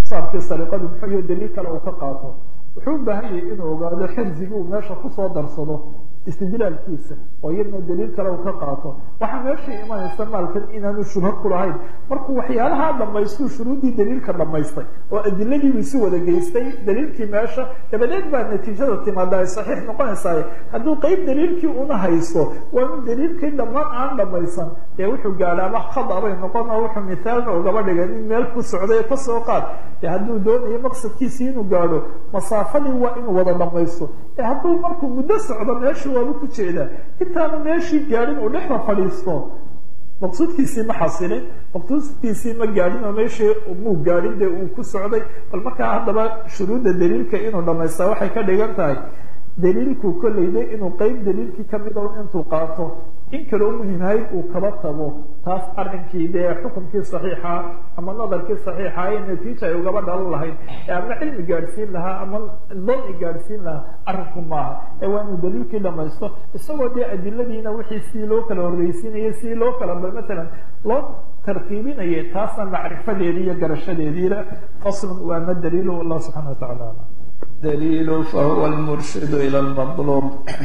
saabkii sariqadu muxuu iyo daliil kale uu ka qaato wuxuu u baahan yahay inuu ogaado xirsigii uu meesha kusoo darsado istidlaalkiisa oo iyadna daliil kale uu ka qaato waxaa meeshai imanaysa maalkan inaanu shubha ku lahayn markuu waxyaalahaa dhamaystuu shuruuddii daliilka dhamaystay oo adiladiibu isu wada geystay daliilkii meesha dabadeed baa natiijada timaada ay saxiix noqonaysaa hadduu qeyb daliilkii una haysto waa in daliilkii dhammaan aan dhamaysan dee wuxuu gaadhaaba khada bay noqon oo wuxuu mithaalna ugaba dhigay nin meel ku socday kasoo qaad dee hadduu doonayo maqsadkiisii inuu gaadho masaafadii waa inuu wada dhamaysto ee hadduu markuu muddo socdo meeshii waaba ku jeedaa intaanu meeshii gaadhin uu dhexda fadhiisto maqsuudkiisii ma xasilin maqsuudkiisii ma gaadhin oo meeshii muu gaadhin dee uu ku socday bal markaa haddaba shuruudda daliilka inuu dhamaystaa waxay ka dhigan tahay daliilku kolleyda inuu qeyb daliilkii kamid o intuu qaato in kaloo muhimhayd uu kaba tago taas arrinkii dee xukunkii saxiixa ama nadarkii saxiixa ee natiija ay ugaba dhalan lahayd ee ama cilmi gaadhsiin lahaa ama dani gaadhsiin lahaa arrinku maaha ee waa inuu daliilkii dhamaysto isagoo dee adiladiina wixii sidii loo kala horreysiinayay sidii loo kala matalan loo tartiibinayay taasna macrifadeedii iyo garashadeediina faslun waa ma daliilu allah subxana wa tacala alam daliil fahuwa lmurshid ila lmaluub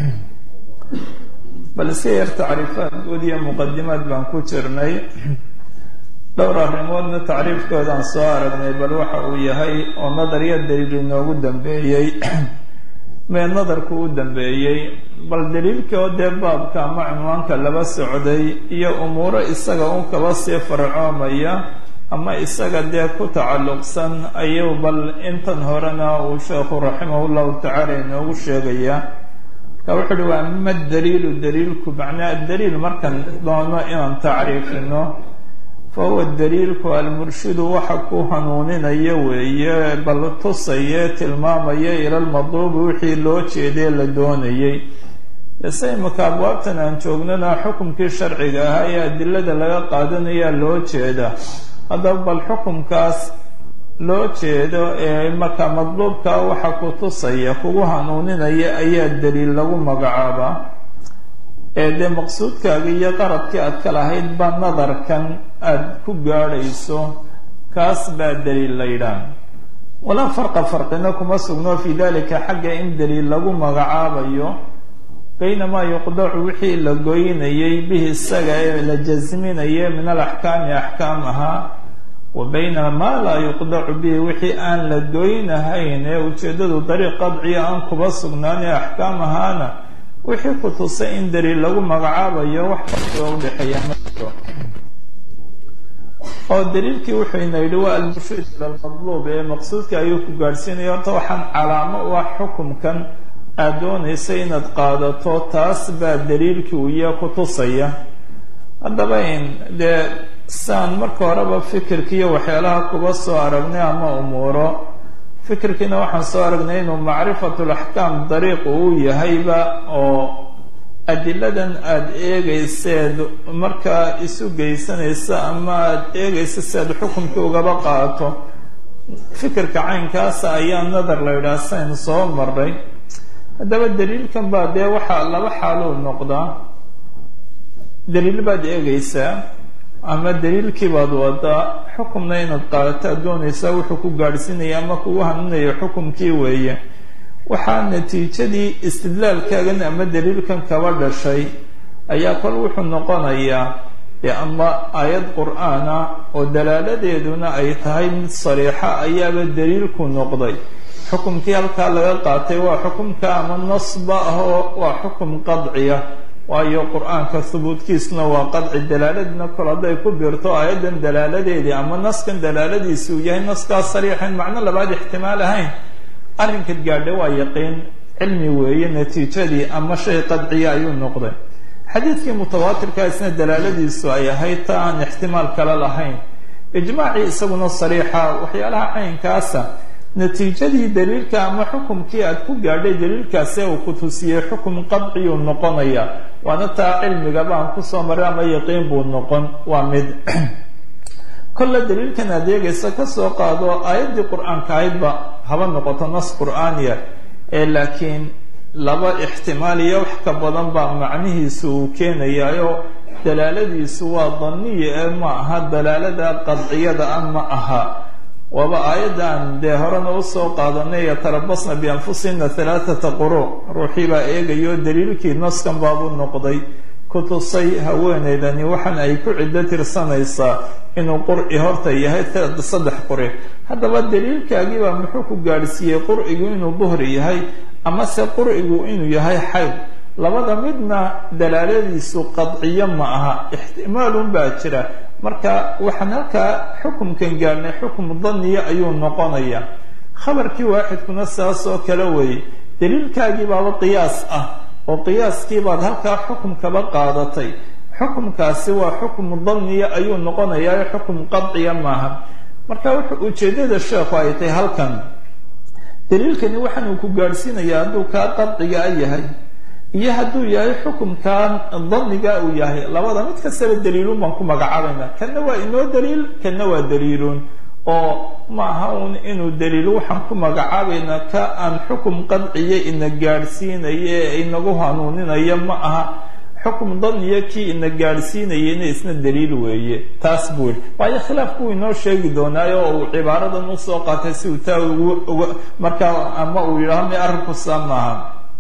bal iska yar tacriifaad guud iyo muqadimaad baan ku jirnay dhowr arrimoodna tacriifkoodaan soo aragnay bal waxa uu yahay oo nadariya daliil inoogu dambeeyey mee nadarku u dambeeyey bal daliilkii oo dee baabka ama cinwaanka laba socday iyo umuuro isaga un kaba sii farcoomaya ama isaga dee ku tacalluqsan ayuu bal intan horena uu sheekhu raximah llahu tacaala inoogu sheegaya marka wuxu uhi waa ama daliilu daliilku macnaa daliil markan doono inaan tacriifino fa huwa daliilku almurshidu waxa ku hanuuninaya weeye bal tusaya tilmaamaya ila lmadluubi wixii loo jeedee la doonayay ise imika abwaabtan aan joognana xukumkii sharciga ahaa ee adilada laga qaadanayaa loo jeeda haddaba bal xukumkaas loo jeedo ee marka madluubka waxa ku tusaya kugu hanuuninaya ayaa daliil lagu magacaabaa ee dee maqsuudkaaga iyo qaradkii aad ka lahayd baa nadarkan aada ku gaadhayso kaas baa daliil la yidhaah walaa farqa farqina kuma sugno fi dalika xagga in daliil lagu magacaabayo baynamaa yuqdacu wixii la goynayay bihi isaga ee la jasminaya min alaxkaami axkaam ahaa wa bayna maa laa yuqdacu bihi wixii aan la goynahayn ee ujeeddadu dariiq qadciya aan kuba sugnaan ee axkaam ahaana wixii ku tusay in daliil lagu magacaabayo wax farqiga udhexeeya ma jiro oo daliilkii wuxuu ina yidhi waa almurshiid ila lmadluub ee maqsuudka ayuu ku gaadhsiinaya horta waxaan calaamo u ah xukumkan aada doonaysa inaad qaadato taas baa daliilkii uu iya ku tusaya haddaba in dee saan marka horeba fikirkiiyo waxyaalaha kuba soo aragnay ama umuuro fikirkiina waxaan soo aragnay inuu macrifatu laxkaam dariiq uu yahayba oo adiladan aada eegayseed markaa isu geysanaysa ama aada eegaysa si aad xukumkii ugaba qaato fikirka caynkaasa ayaa nadar la yidhaha saynu soo maray haddaba daliilkan baa dee waxaa laba xaaluu noqdaa daliil baad eegaysaa ama daliilkii baad wadaa xukumna inaad qaadato aad doonaysaa wuxuu ku gaadhsiinaya ama kugu hanuunaya xukumkii weeye waxaa natiijadii istidlaalkaagan ama daliilkan kaba dhashay ayaa kol wuxuu noqonayaa dee ama aayad qur-aana oo dalaaladeeduna ay tahay mid sariixa ayaaba daliilku noqday xukumkii halkaa laga qaatay waa xukumka ama nasba ah oo waa xukum qadciya waayo qur-aanka hubuudkiisuna waa qadci dalaaladina kol hadday ku biirto aayaddan dalaaladeedii ama naskan dalaaladiisi uu yahay naskaas sariixan macno labaad ixtimaal ahayn arrinka gaadha waa yaqiin cilmi weeye natiijadii ama shay qadciya ayuu noqday xadiidkii mutawaatirka isna dalaaladiisu ay ahayd ta aan ixtimaal kale lahayn ijmaacii isaguna sariixa waxyaalaha caynkaasa natiijadii daliilka ama xukumkii aad ku gaadhay daliilkaasi uu ku tusiyey xukum qadciyuu noqonaya waana taa cilmiga baan kusoo maray ama yaqiin buu noqon waa mid kolle daliilkan aad eegaysa kasoo qaado aayaddii qur-aanka ahaydba haba noqoto nas qur-aaniya ee laakiin laba ixtimaal iyo wax ka badan baa macnihiisu uu keenayaayo dalaaladiisu waa daniya ee ma aha dalaalada qadciyada a ma aha waaba aayaddan dee horena usoo qaadanay yatarabasna bianfusina halaathata quru ruuxii baa eegayo daliilkii naskan baabuu noqday ku tusay haweeneydani waxaan ay ku ciddo tirsanaysaa inuu qur'i horta yahay saddex quri haddaba daliilkaagiibaa muxuu ku gaadhsiiyey qur'igu inuu duhri yahay amase qur'igu inuu yahay xayd labada midna dalaaladiisu qadciyo ma aha ixtimaalun baa jira marka waxaan halkaa xukumkan gaarnay xukum daniya ayuu noqonaya khabarkii waaxidkuna saas oo kale weeye daliilkaagii baaba qiyaas ah oo qiyaaskii baad halkaa xukumkaba qaadatay xukumkaasi waa xukum daniya ayuu noqonayaa xukum qadciya maaha marka wuxuu ujeedada sheekhu ay tahay halkan daliilkani waxaan uu ku gaadhsiinayaa hadduu kaa qadciga a yahay iyo hadduu yahay xukumkan daniga uu yahay labada mid kastaba daliilun baan ku magacaabayna kanna waa inoo daliil kanna waa daliilun oo ma aha un inuu daliil waxaan ku magacaabayna ka aan xukum qadciya ina gaadhsiinaya ee inagu hanuuninaya ma aha xukum daniya kii ina gaadhsiinayena isna daliil weeye taas buu yihi waayo khilaafku uu inoo sheegi doonaayo oo uu cibaaradan usoo qaatay si uu taa ugu markaa ama uu yidhaho mi arrinku saa maaha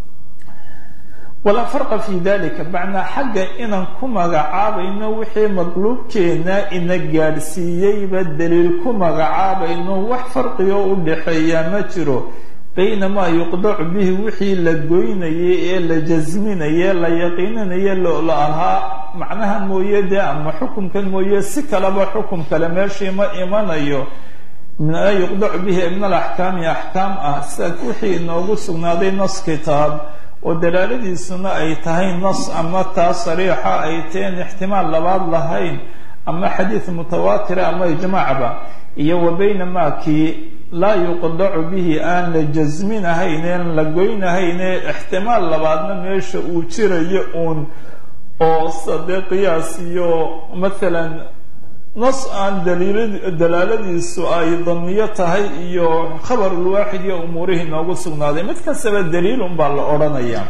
walaa farqa fi dalika macnaa xagga inaan ku magacaabayno wixii madluubkeena ina gaadhsiiyeyba daliil ku magacaabayno wax farqigoo u dhaxeeyaa ma jiro bayna maa yuqdacu bihi wixii la goynayay ee la jasminaye la yaqiininaye la ahaa macnaha mooye dee ama xukumkan mooye si kaleba xukum kale meeshii ma imanayo maa yuqdacu bihi min alaxkaami axkaam ah sida wixii inoogu sugnaaday nas kitaab oo dalaaladiisuna ay tahay nas ama taa sariixa ay teen ixtimaal labaad lahayn ama xadiid mutawaatira ama ijmaacba iyo wa bayna maa kii laa yuqdacu bihi aan la jasminahayneen la goynahayne ixtimaal labaadna meesha uu jirayo uun oo sadee qiyaas iyo mathalan nas aan daliil dalaaladiisu ay daniyo tahay iyo khabarulwaaxid iyo umuurihii noogu sugnaaday mid kastaba daliil un baa la odhanaya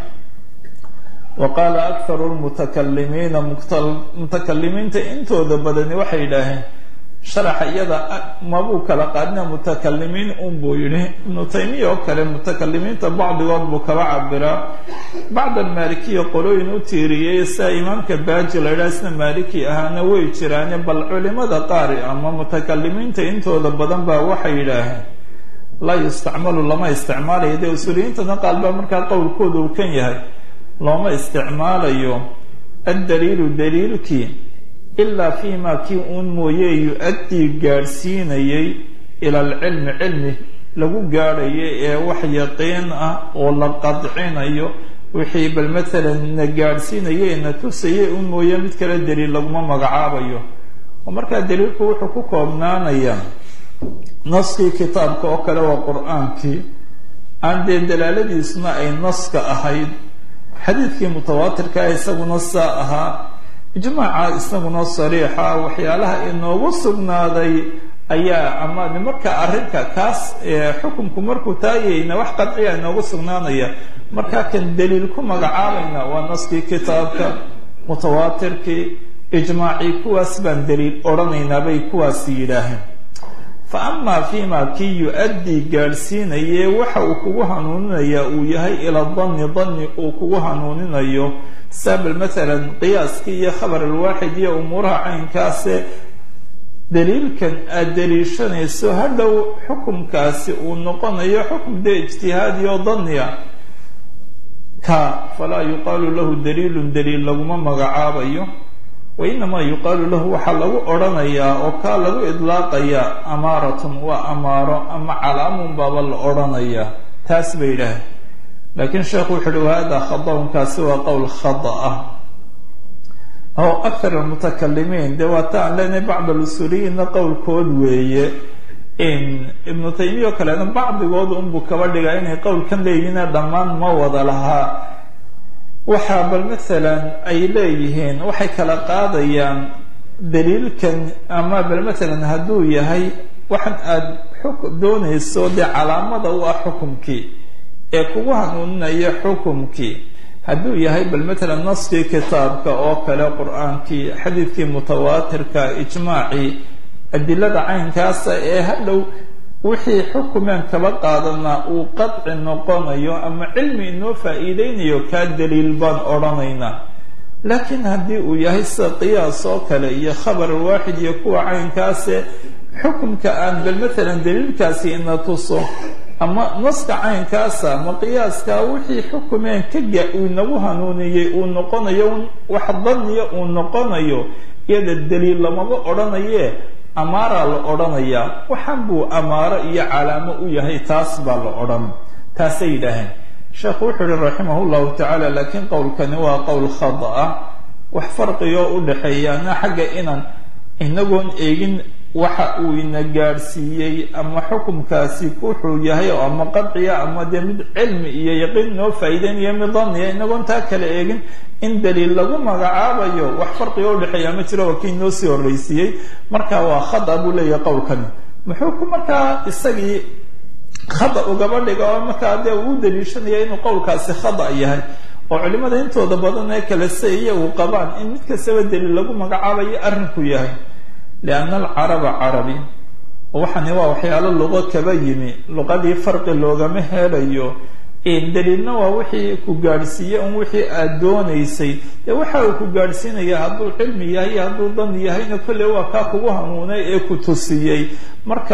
wa qaala akharu lmutakalimiina mutakalimiinta intooda badani waxay yidhaaheen sharaxa iyada mabuu kala qaadina mutakalimiin un buu yidhi ibnu taymiya oo kale mutakalimiinta bacdigood buu kaba cabiraa bacd almaalikiya qolooyin u tiiriyey sida imaamka baaji la yidhaha isna maaliki ahaana way jiraane bal culimada qaari ama mutakalimiinta intooda badan baa waxay yidhaaheen laa yustacmalu lama isticmaalayo dee usuuliyiintana qaal baa markaa qowlkooda uu kan yahay looma isticmaalayo addaliilu daliilkii ilaa fi ma kii uun mooye yu-addii gaadhsiinayay ila alcilmi cilmi lagu gaadhayo ee wax yaqiin ah oo la qadcinayo wixii bal matalan na gaadhsiinaya na tusayay un mooye mid kale daliil laguma magacaabayo oo markaa daliilku wuxuu ku koobnaanayaa naskii kitaabka oo kale waa qur-aankii aan dee dalaaladiisuna ay naska ahayd xadiidkii mutawaatirkaa isaguna saa ahaa ijmaaca isaguna sariixa waxyaalaha inoogu sugnaaday ayaa ama marka arrinka kaas xukunku markuu taagayna wax qadciya inoogu sugnaanaya markaa kan daliil ku magacaabayna waa naskii kitaabka mutawaatirkii ijmaacii kuwaas baan daliil odhanaynaa bay kuwaasi yidhaaheen fa amaa fima kii yu-addii gaadhsiinaye waxa uu kugu hanuuninayaa uu yahay ila danni danni uu kugu hanuuninayo sabel matalan qiyaaskii iyo khabar alwaaxid iyo umuuraha caynkaase daliilkan aada daliishanayso hadhow xukumkaasi uu noqonayo xukum dee ijtihaadi oo daniya ka falaa yuqaalu lahu daliilun daliil laguma magacaabayo wa inamaa yuqaalu lahu waxaa lagu odhanayaa oo kaa lagu idlaaqayaa amaaratun waa amaaro ama calaamun baaba la odhanayaa taas bay yidhaaheen laakiin sheekhu wuxu uhi wahada khadaunkaasi waa qowl khada ah oo akthar almutakalimiin dee waata aan leenahay bacd alusuuliyiinna qowlkood weeye ibnu taymiya oo kalena bacdigood unbuu kaba dhigaa inay qowlkan leeyihiina dhammaan ma wada lahaa waxaa bal matalan ay leeyihiin waxay kala qaadayaan daliilkan ama bal matalan hadduu yahay waxan aada xuk doonayso dee calaamada u ah xukumkii ee kugu hanuuninaya xukumkii hadduu yahay bal matalan naskii kitaabka oo kale qur-aankii xadiidkii mutawaatirka ijmaacii adilada caynkaasa ee hadhow wixii xukumeen kaba qaadanaa uu qadci noqonayo ama cilmi inoo faa-iideynayo kaa daliil baan odhanaynaa laakiin haddii uu yahay sida qiyaas oo kale iyo khabar waaxid iyo kuwa caynkaase xukumka aan bal matalan daliilkaasi ina tuso ama naska caynkaasa ama qiyaaskaa wixii xukumeen kaga uu inagu hanuuniyey uu noqonayo wax daniya uu noqonayo iyada daliil lamaba odhanaye amaaraa la odhanayaa waxaan buu amaaro iyo calaamo u yahay taas baa la odhan taasay yidhaaheen sheekhu wuxuu yihi raximah llahu tacaala laakiin qowlkani waa qowl khada ah wax farqigoo u dhexeeyaana xagga inaan inagoon eegin waxa uu ina gaadhsiiyey ama xukumkaasi wuxuu yahay oo ama qadciya ama dee mid cilmi iyo yaqiin noo faa'iideynaya mid daniya inagoon taa kale eegin in daliil lagu magacaabayo wax farqiga udhexeeya ma jiro waa kii noo sii horreysiiyey marka waa khada buu leeyahay qowlkani muxuu ku markaa isagii khada ugaba dhiga oo markaa dee uu daliishanaya inuu qowlkaasi khada yahay oo culimada intooda badan ee kale se iyagu qabaan in mid kastaba daliil lagu magacaabayo arrinku yahay lianna alcaraba carabi waxani waa waxyaalo luqo kaba yimi luqadii farqi loogama helayo daliilna waa wixii ku gaadhsiiye un wixii aada doonaysay dee waxa uu ku gaadhsiinaya hadduu cilmi yahay iyo hadduu dan yahayna kolley waa kaa kugu hanuunay ee ku tusiyey marka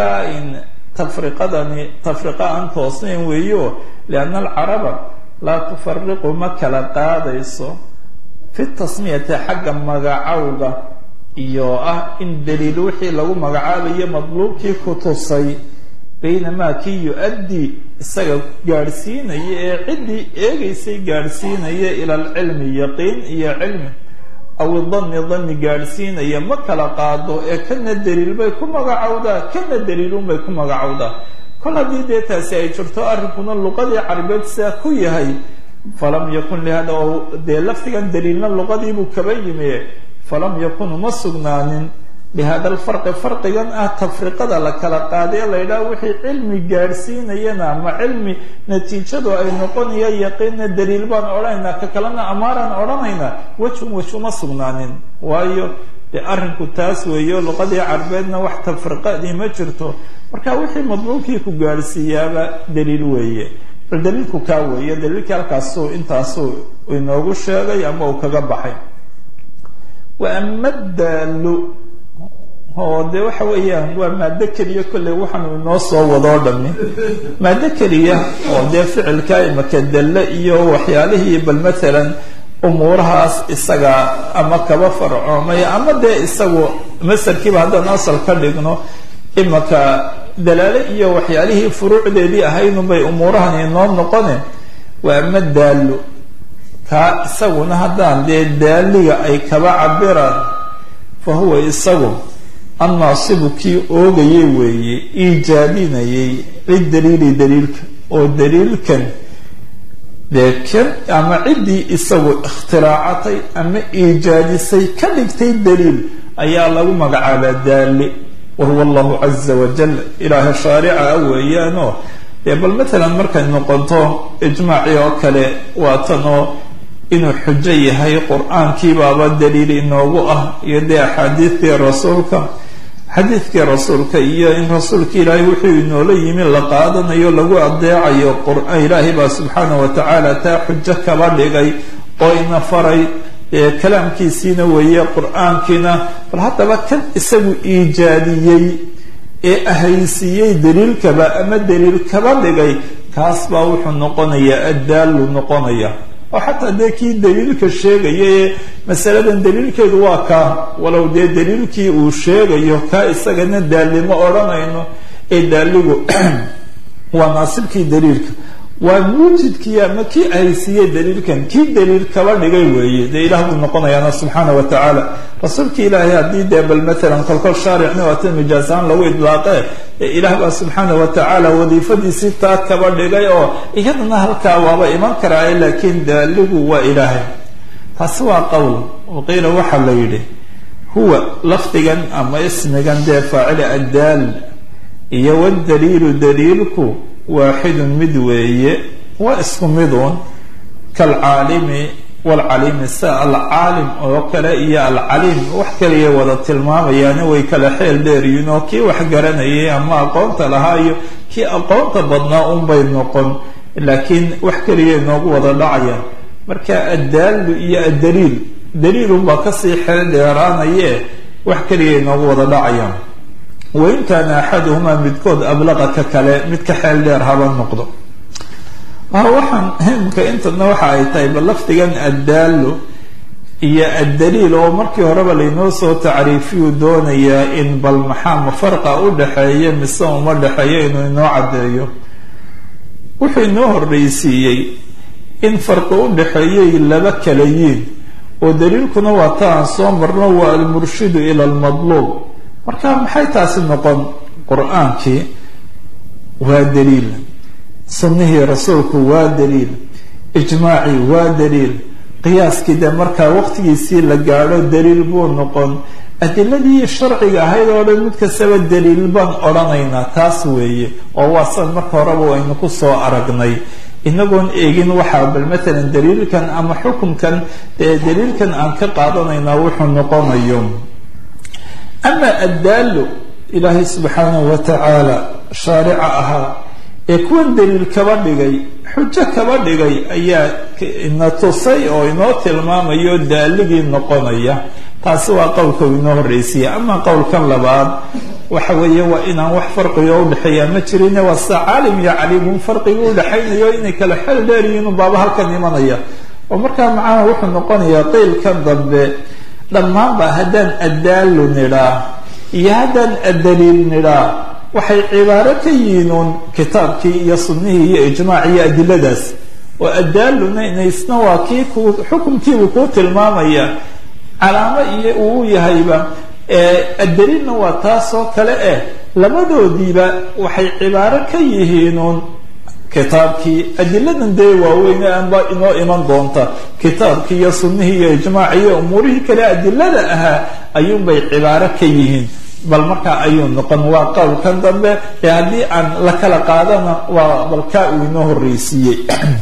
tafriqadani tafriqa aan toosnayn weeyo lianna alcaraba laa tufariqu ma kala qaadayso fi tasmiyati xagga magacowga iyo ah in daliil wixii lagu magacaabayo madluubkii ku tusay baynamaa kii yu-addii isaga gaadhsiinaya ee ciddii eegaysay gaadhsiinaya ila alcilmi yaqiin iyo cilmi aw idanni danni gaadhsiinaya ma kala qaado ee kana daliil bay ku magacowdaa kana daliilun bay ku magacowdaa kol haddii dee taasi ay jirto arrinkuna luqadii carabeed sidaa ku yahay falam yakun lihada oo dee laftigan daliilna luqadiibuu kaba yimi falam yakun uma sugnaanin bihada alfarqi farqigan ah tafriqada la kala qaaday la yidhaha wixii cilmi gaadhsiinayana ama cilmi natiijadu ay noqonaya yaqiinna daliil baan odhanaynaa ka kalena amaaraan odhanaynaa wejun wej uma sugnaanin waayo dee arrinku taas weeyo luqadii carbeedna wax tafriqadii ma jirto marka wixii madluubkii ku gaadhsiiyaaba daliil weeye bal daliilku kaa weeye daliilkii halkaasuu intaasuu inoogu sheegay ama uu kaga baxay wa ama daalu oo dee waxa weeyaan waa maado keliya kolley waxaanu inoo soo wadoo dhami maado keliya oo dee ficilka imaka dalle iyo waxyaalihii bal matalan umuurahaas isaga ama kaba farcoomay ama dee isagu masarkiiba haddaan asal ka dhigno imaka dalaale iyo waxyaalihii furuucdeedii ahaydunbay umuurahan inoo noqone waa ama daallo kaa isaguna haddaan dee daaliga ay kaba cabiraan fa huwa isagu annaasibu kii oogayay weeye iijaabinayay lidaliili daliilka oo daliilkan dee kan ama ciddii isagu ikhtiraacatay ama iijaadisay ka dhigtay daliil ayaa lagu magacaabaa daali wahuwa allahu caza wajal ilaaha shaarica a weeyaanoo dee bal matalan markay noqonto ijmaacii oo kale waa tanoo inuu xujo yahay qur-aankiibaaba daliil inoogu ah iyo dee axaadiidtii rasuulka xadiidkii rasuulka iyo in rasuulka ilaahay wuxuu inoola yimi la qaadanayo lagu adeecayo qur-aan ilaahay baa subxaana wa tacaala taa xujo kaba dhigay oo ina faray kalaamkiisiina weeye qur-aankiina bal haddaba kan isagu iijaadiyey ee ahaysiiyey daliilkaba ama daliil kaba dhigay kaas baa wuxuu noqonayaa addaalu noqonaya oo xataa dee kii daliilka sheegaya ee masaladan daliilkeedu waa kaa walow dee daliilkii uu sheegayo kaa isagana daalimo odhanayno ee daaligu waa naasibkii daliilka waa muujidkii ama kii ahaysiiyey daliilkan kii daliil kaba dhigay weeye dee ilaah buu noqonayaana subxaana wa tacaala rasuulka ilaahay haddii dee bal matalan kolkol shaaricna waata mijaasaan lagu idlaaqee ee ilaah baa subxaana wa tacaala wadiifadiisii taa kaba dhigay oo iyadana halkaa waaba iman karaaye laakiin daaligu waa ilaahay taasi waa qowl waqiila waxaa la yidhi huwa lafdigan ama ismigan dee faacili addaal iyo wadaliilu daliilku waaxidun mid weeye waa isku miduun kalcaalimi walcaliimi sida alcaalim oo kale iyo alcaliim wax kaliya wada tilmaamayaani way kala xeel dheeryihiin oo kii wax garanayay ama aqoonta lahaa iyo kii aqoonta badnaa unbay noqon laakiin wax kaliya inoogu wada dhacayaan marka addaalu iyo addaliil daliilunbaa kasii xeel dheeraanaye wax kaliya inoogu wada dhacayaan wain kaana axaduhumaa midkood ablaqa ka kale mid ka xeel dheer haba noqdo waxaan himka intadna waxa ay tahay bal lafdigan addaalu iyo addaliil oo markii horeba laynoo soo tacriifiyuu doonayaa in bal maxaa farqa u dhexeeya mise uma dhexeeyo inuu inoo caddeeyo wuxuu inoo horreysiiyey in farqi u dhexeeyay laba kala yiin oo daliilkuna waa ta aan soo marno waa almurshidu ila almadluub marka maxay taasi noqon qur-aankii waa daliil sunnihii rasuulku waa daliil ijmaacii waa daliil qiyaaskii dee markaa waqtigiisii la gaadho daliil buu noqon adiladii sharciga ahayd oo dhan mid kastaba daliil baan odhanaynaa taas weeye oo waa san marka horeba aynu ku soo aragnay inagoon eegin waxaa bal matalan daliilkan ama xukunkan dee daliilkan aan ka qaadanaynaa wuxuu noqonayo ama addaalu ilaahay subxaanahu wa tacaala shaarica ahaa ee kuwan daliil kaba dhigay xujo kaba dhigay ayaa ina tusay oo inoo tilmaamayo daaligii noqonaya taasi waa qowlka uu inoo horreysiya ama qowlkan labaad waxa weeye waa inaan wax farqigo udhexeeya ma jirine waa sida caalim iyo caliimun farqiga udhexaynayo inay kala xel dheeryihiin baaba halkan imanaya oo markaa macnaha wuxuu noqonayaa qeylkan dambe dhammaanba haddaan addaalu nidhaa iyo haddaan addaliil nidhaa waxay cibaaro ka yihiin uun kitaabkii iyo sunnihii iyo ijmaaci iyo adiladaas oo addaaluna inaysna waa kii ku xukunkiibuu kuu tilmaamaya calaamo iyo uu yahayba addaliilna waa taasoo kale eh labadoodiiba waxay cibaaro ka yihiin uun kitaabkii adiladan dee waaweyne anba inoo iman doonta kitaabkii iyo sunnihii iyo ijmaacii iyo umuurihii kale adilada ahaa ayuunbay cibaaro ka yihiin bal markaa ayuu noqon waa qowlkan dambe ee haddii aan la kala qaadana waa balkaa uu inoo horreysiiyey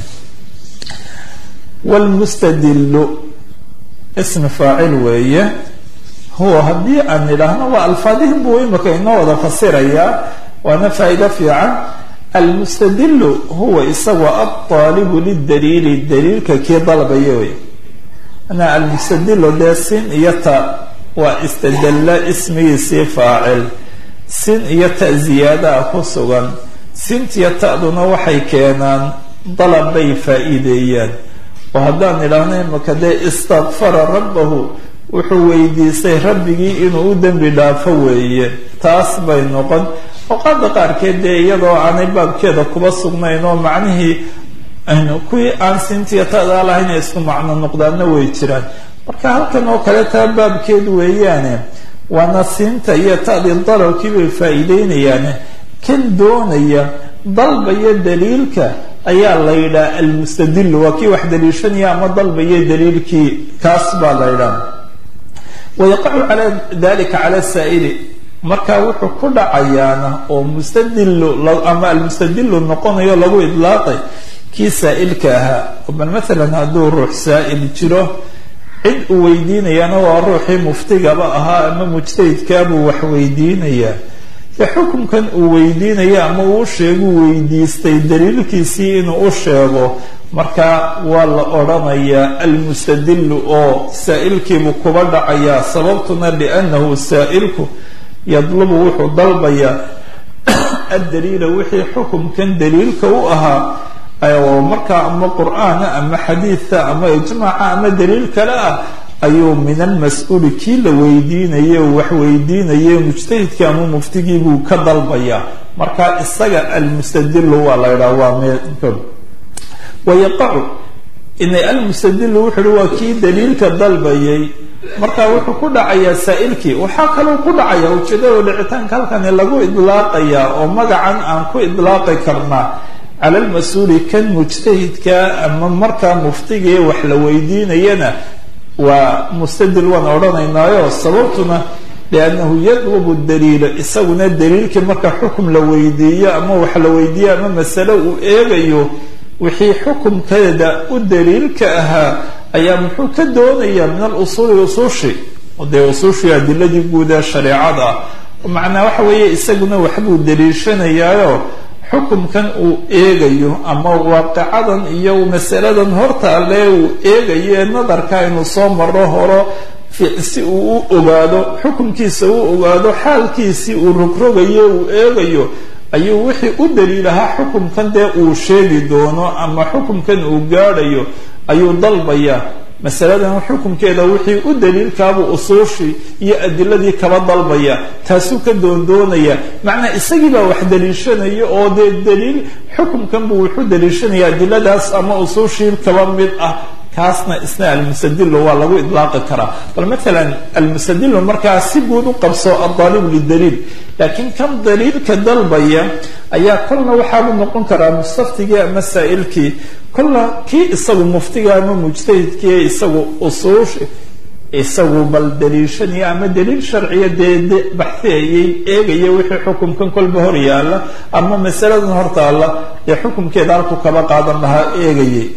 wlmustadilu ismi faacil weeye huwa haddii aan idhaahno waa alfaadihin buu imika inoo wada fasirayaa waana faa'iido fiican almustadilu huwa isagoo alطaalibu lidaliili daliilka kii dalbaya wey ana almustadilu dee sin iyo ta waa istadalla ismigiisii faacil sin iyo ta ziyaadaa ku sugan sintiyo ta'duna waxay keenaan dalab bay faa'iideeyaan oo haddaan idhaahno imaka dee istakfara rabbahu wuxuu weydiistay rabbigii inuu u dembi dhaafo weeye taas bay noqon oqaada qaarkeed dee iyadoo aanay baabkeeda kuba sugnayn oo macnihii kuwii aan sintiya ta'daa lahayn ay isku macno noqdaanna way jiraan marka halkan oo kale taa baabkeed weeyaane waana siinta iyo ta'dii dalabkii bay faa'iideynayaane kan doonaya dalbaya daliilka ayaa la yidhaha almustadilu waa kii wax daliishanaya ama dalbaya daliilkii kaas baa la yidhaha wayaqacu cala dalika cala saa'ili marka wuxuu ku dhacayaana oo mustadilu ama almustadilu noqonayo lagu idlaaqay kii saa'ilka ahaa bal maalan hadduu ruux saa'il jiro cid uu weydiinayaana waa ruuxii muftigaba ahaa ama mujtahidkaabuu wax weydiinayaa dee xukunkan uu weydiinaya ama uu sheeguu weydiistay daliilkiisii inuu u sheego marka waa la odhanayaa almustadilu oo saa'ilkiibuu kuba dhacayaa sababtuna liannahu saa'ilku yadlubu wuxuu dalbayaa addaliila wixii xukumkan daliilka u ahaa oo markaa ama qur-aana ama xadiida ama ijmaaca ama daliil kale ah ayuu min almas-uuli kii la weydiinaye wax weydiinaye mujtahidkii ama muftigii buu ka dalbayaa marka isaga almustadilu waa la ydhaha waa meel wayaqacu ina almustadilu wuxu uhi waa kii daliilka dalbayay marka wuxuu ku dhacayaa saa'ilkii waxaa kaloo ku dhacaya ujeedada dhicitaanka halkani lagu idlaaqayaa oo magacan aan ku idlaaqi karnaa cala almas-uuli kan mujtahidka ama markaa muftigii wax la weydiinayana waa mustadil waan odhanaynaayo sababtuna liannahu yadlubu daliila isaguna daliilkii marka xukum la weydiiyo ama wax la weydiiyo ama masale uu eegayo wixii xukumkeeda u daliilka ahaa ayaa muxuu ka doonayaa min alusuuli usuushi dee usuushii adiladii guud ee shareecada macnaa waxa weeye isaguna waxbuu daliishanayaayo xukumkan uu eegayo ama waaqicadan iyo masaladan hortaale uu eegayo ee nadarka inuu soo maro horo si uu u ogaado xukumkiisa u ogaado xaalkiisii uu rogrogayo uu eegayo ayuu wixii u daliilahaa xukumkan dee uu sheegi doono ama xukumkan uu gaadhayo ayuu dalbayaa masaladan xukumkeeda wixii u daliilkaabuu usuushii iyo adiladii kaba dalbaya taasuu ka doondoonaya macnaa isagii baa wax daliishanaya oo dee daliil xukumkan buu wuxuu daliishanaya adiladaas ama usuushii kaba mid ah kaasna isna almusadilu waa lagu idlaaqi karaa bal maalan almusadilu markaa si guud u qabso adaalib lidaliil laakiin kan daliilka dalbaya ayaa kolna waxaabuu noqon karaa mustaftigii ama saa'ilkii kolna kii isagu muftiga ama mujtahidkii isagu usuush isagu bal daliishanaya ama daliil sharciya dee baxiyayay eegaya wixii xukumkan kolba hor yaalla ama masaladan hortaalla ee xukumkeeda halku kaba qaadan lahaa eegayay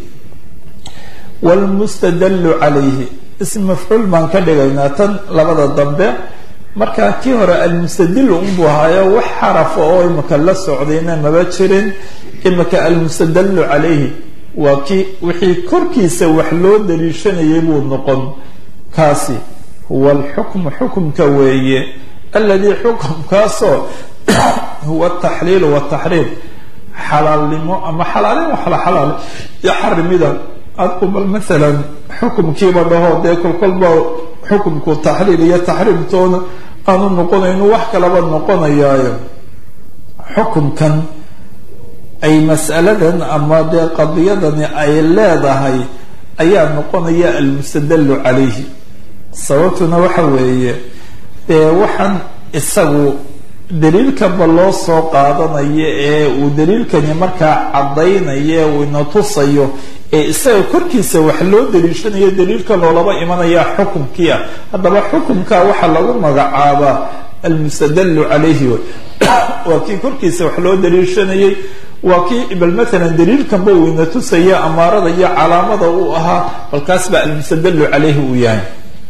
wlmustadallu calayhi ism mafcuul baan ka dhigaynaa tan labada dambe marka kii hore almustadilu unbuu ahaayo wax xarafa oo imika la socdayna maba jirin imika almustadallu calayhi waa kii wixii korkiisa wax loo daliishanayay buu noqon kaasi huwa alxukmu xukumka weeye aladii xukumkaasoo huwa ataxliilu wataxriim xalaalnimo ama xalaalin wax la xalaal iyo xarimida adku bal maalan xukumkiiba dhaho dee kolkolba xukumku taxliil iyo taxriimtoona aanu noqonayno wax kalaba noqonayaayo xukumkan ay mas'aladan ama dee qadiyadani ay leedahay ayaa noqonaya almustadallu calayhi sababtuna waxa weeye dee waxaan isagu daliilkanba loo soo qaadanayo ee uu daliilkani markaa caddaynaya uu ina tusayo ee isaga korkiisa wax loo daliishanayo daliilka loolaba imanaya xukumkii ah haddaba xukumka waxaa lagu magacaabaa almustadallu calayhi waa kii korkiisa wax loo daliishanayay waa kii bal maalan daliilkanba uu ina tusaya amaarada iyo calaamada uu ahaa balkaas baa almustadallu calayhi uu yahay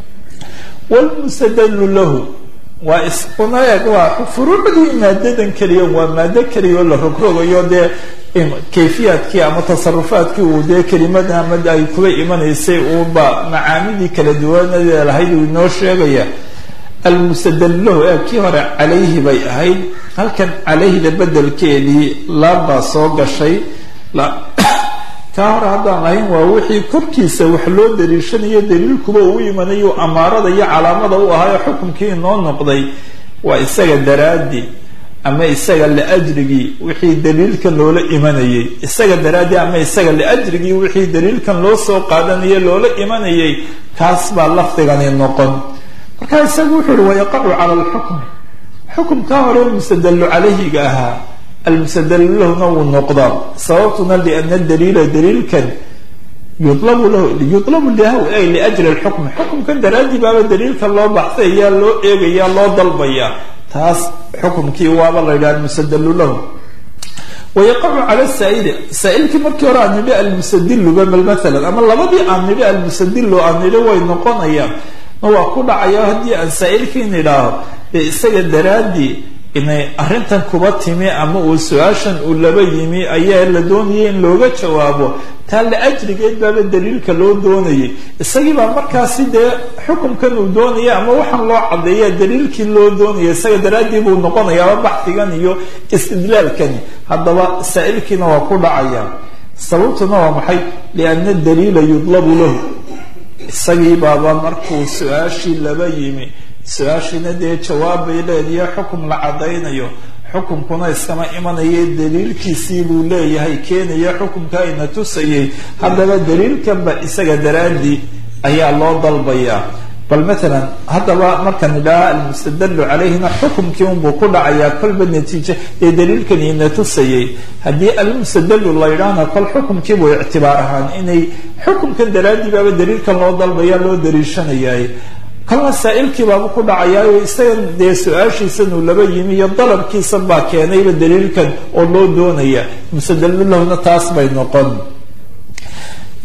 wlmustadallu lahu waa iskuna eeg waa furuucdii maadadan keliya waa maado keliya oo la rogrogayo dee kayfiyaadkii ama tasarufaadkii uu dee kelimada ama ay kuba imanaysay uuba macaanidii kala duwanadee lahayd uu inoo sheegaya almustadallu lahu ee kii hore calayhi bay ahayd halkan calayhida bedelkeedii laabbaa soo gashay kaa hore haddaan ahayn waa wixii korkiisa wax loo daliishanayo daliilkuba uu imanayo amaarada iyo calaamada u ahaayo xukumkii inoo noqday waa isaga daraaddi ama isaga liajrigii wixii daliilkan loola imanayay isaga daraaddi ama isaga liajrigii wixii daliilkan loo soo qaadanaya loola imanayay kaas baa lafdigani noqon markaa isagu wuxuu uhi wayaqacu cala alxukmi xukumkaa hore mustadallu calayhiga ahaa almustadallu lahuna wuu noqdaa sababtuna liana daliila daliilkan yulabu lahu yulabu lahu ay liajli lxukmi xukumkan daraadii baaba daliilkan loo baxsaya loo eegaya loo dalbaya taas xukumkii waaba la yidhaha almustadallu lahu wayaqacu cala saa'ili saa'ilkii markii hore aan nidhi almustadiluba bal maalan ama labadii aan nidhi almustadilu aan nidhi way noqonayaan ma waa ku dhacaya haddii aan saa'ilkii nidhaaho dee isaga daraadii inay arrintan kuba timi ama uu su-aashan uu laba yimi ayaa la doonayay in looga jawaabo taa la ajrigeed baaba daliilka loo doonayay isagii baa markaasi dee xukumkan uu doonaya ama waxaan loo caddeeya daliilkii loo doonaya isaga daraaddii buu noqonayaaba baxdigan iyo istidlaalkani haddaba saa'ilkiina waa ku dhacaya sababtuna waa maxay lianna daliila yudlabu lahu isagii baaba markuu su-aashii laba yimi su-aashiina dee jawaab bay leediya xukum la caddaynayo xukumkuna iskama imanaya daliilkiisii buu leeyahay keenaya xukumka ayna tusayay haddaba daliilkanba isaga daraadii ayaa loo dalbayaa bal maalan haddaba markaan idhaha almustadallu calayhina xukumkii unbuu ku dhacayaa kolba natiijo ee daliilkan ina tusayay haddii almustadallu la yidhaahna kol xukumkiibuu ictibaar ahaan inay xukumkan daraadii baaba daliilkan loo dalbaya loo daliishanayay kolna saa'ilkii baaba ku dhacayaayo isaga dee su-aashiisanuu laba yimi iyo dalabkiisan baa keenayba daliilkan oo loo doonaya mustadallu lahuna taas bay noqon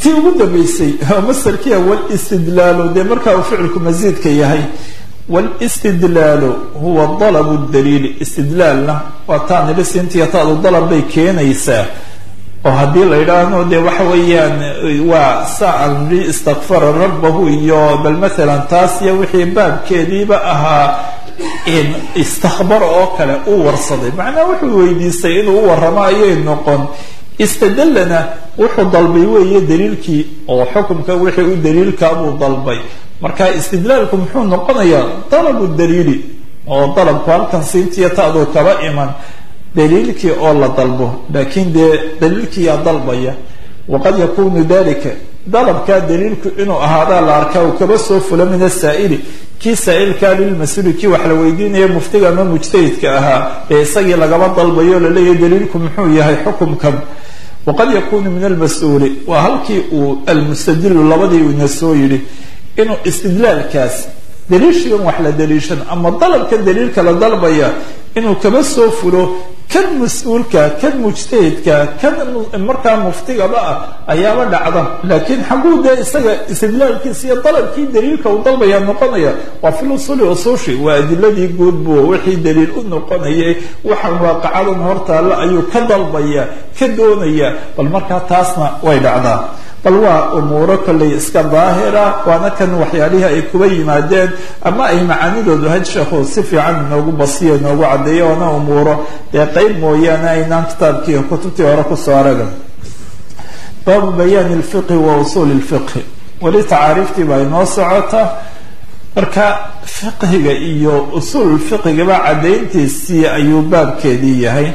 tii ugu dambeysay masarkiia wlistidlaalu dee markaa uu ficilku masiidka yahay wlistidlaalu huwa dalabu daliili istidlaalna waa taa nili siintiya taadu dalab bay keenaysaa oo haddii la yidhaahno dee waxa weeyaan waa saan li istakfara rabbahu iyo bal maalan taas iyo wixii baabkeediiba ahaa istakbar oo kale uu warsaday macnaha wuxuu weydiistay inuu u warramo ayay noqon istadallana wuxuu dalbay weeye daliilkii oo xukumka wixii u daliilkaabuu dalbay marka istidlaalku muxuu noqonayaa dalabu daliili oo dalabku halkan siintiya taaduu kaba iman daliilkii oo la dalbo laakiin dee daliilkiiyaa dalbaya waqad yakunu dalika dalabkaa daliilku inuu ahaadaa la arkaa uu kaba soo fulo min asaa'ili kii saa'ilkaa lilmas-uuli kii wax la weydiinaya muftiga ama mujtahidka ahaa ee isagii lagaba dalbayo laleeyahay daliilku muxuu yahay xukumkan waqad yakunu min almas-uuli waa halkii uu almustadilu labadii ina soo yidhi inuu istidlaalkaas daliishigan wax la daliishan ama dalabka daliilka la dalbaya inuu kaba soo fulo kan mas-uulka kan mujtahidka kan markaa muftigaba ah ayaaba dhacda laakiin xaguu dee isaga istidlaalkiisa iyo dalabkii daliilka uu dalbaya noqonaya waa fil usuli usushi waa adiladii guud buu wixii daliil u noqonayay waxaan waaqacadan hortaalla ayuu ka dalbaya ka doonaya bal markaa taasna way dhacdaa bal waa umuuro kollay iska daahira waana kan waxyaalihii ay kuba yimaadeen ama ay macaanidoodu had sheekhu si fiican inoogu basiyo inoogu caddeeyo oona umuuro dee qeyb mooyaane aynaan kitaabkii kutubtii hore kusoo aragan baabu bayaani lfiqhi wa usuuli lfiqhi weli tacaariiftii baa inoo socota marka fiqhiga iyo usuul fiqhigaba caddayntiisii ayuu baabkeedii yahay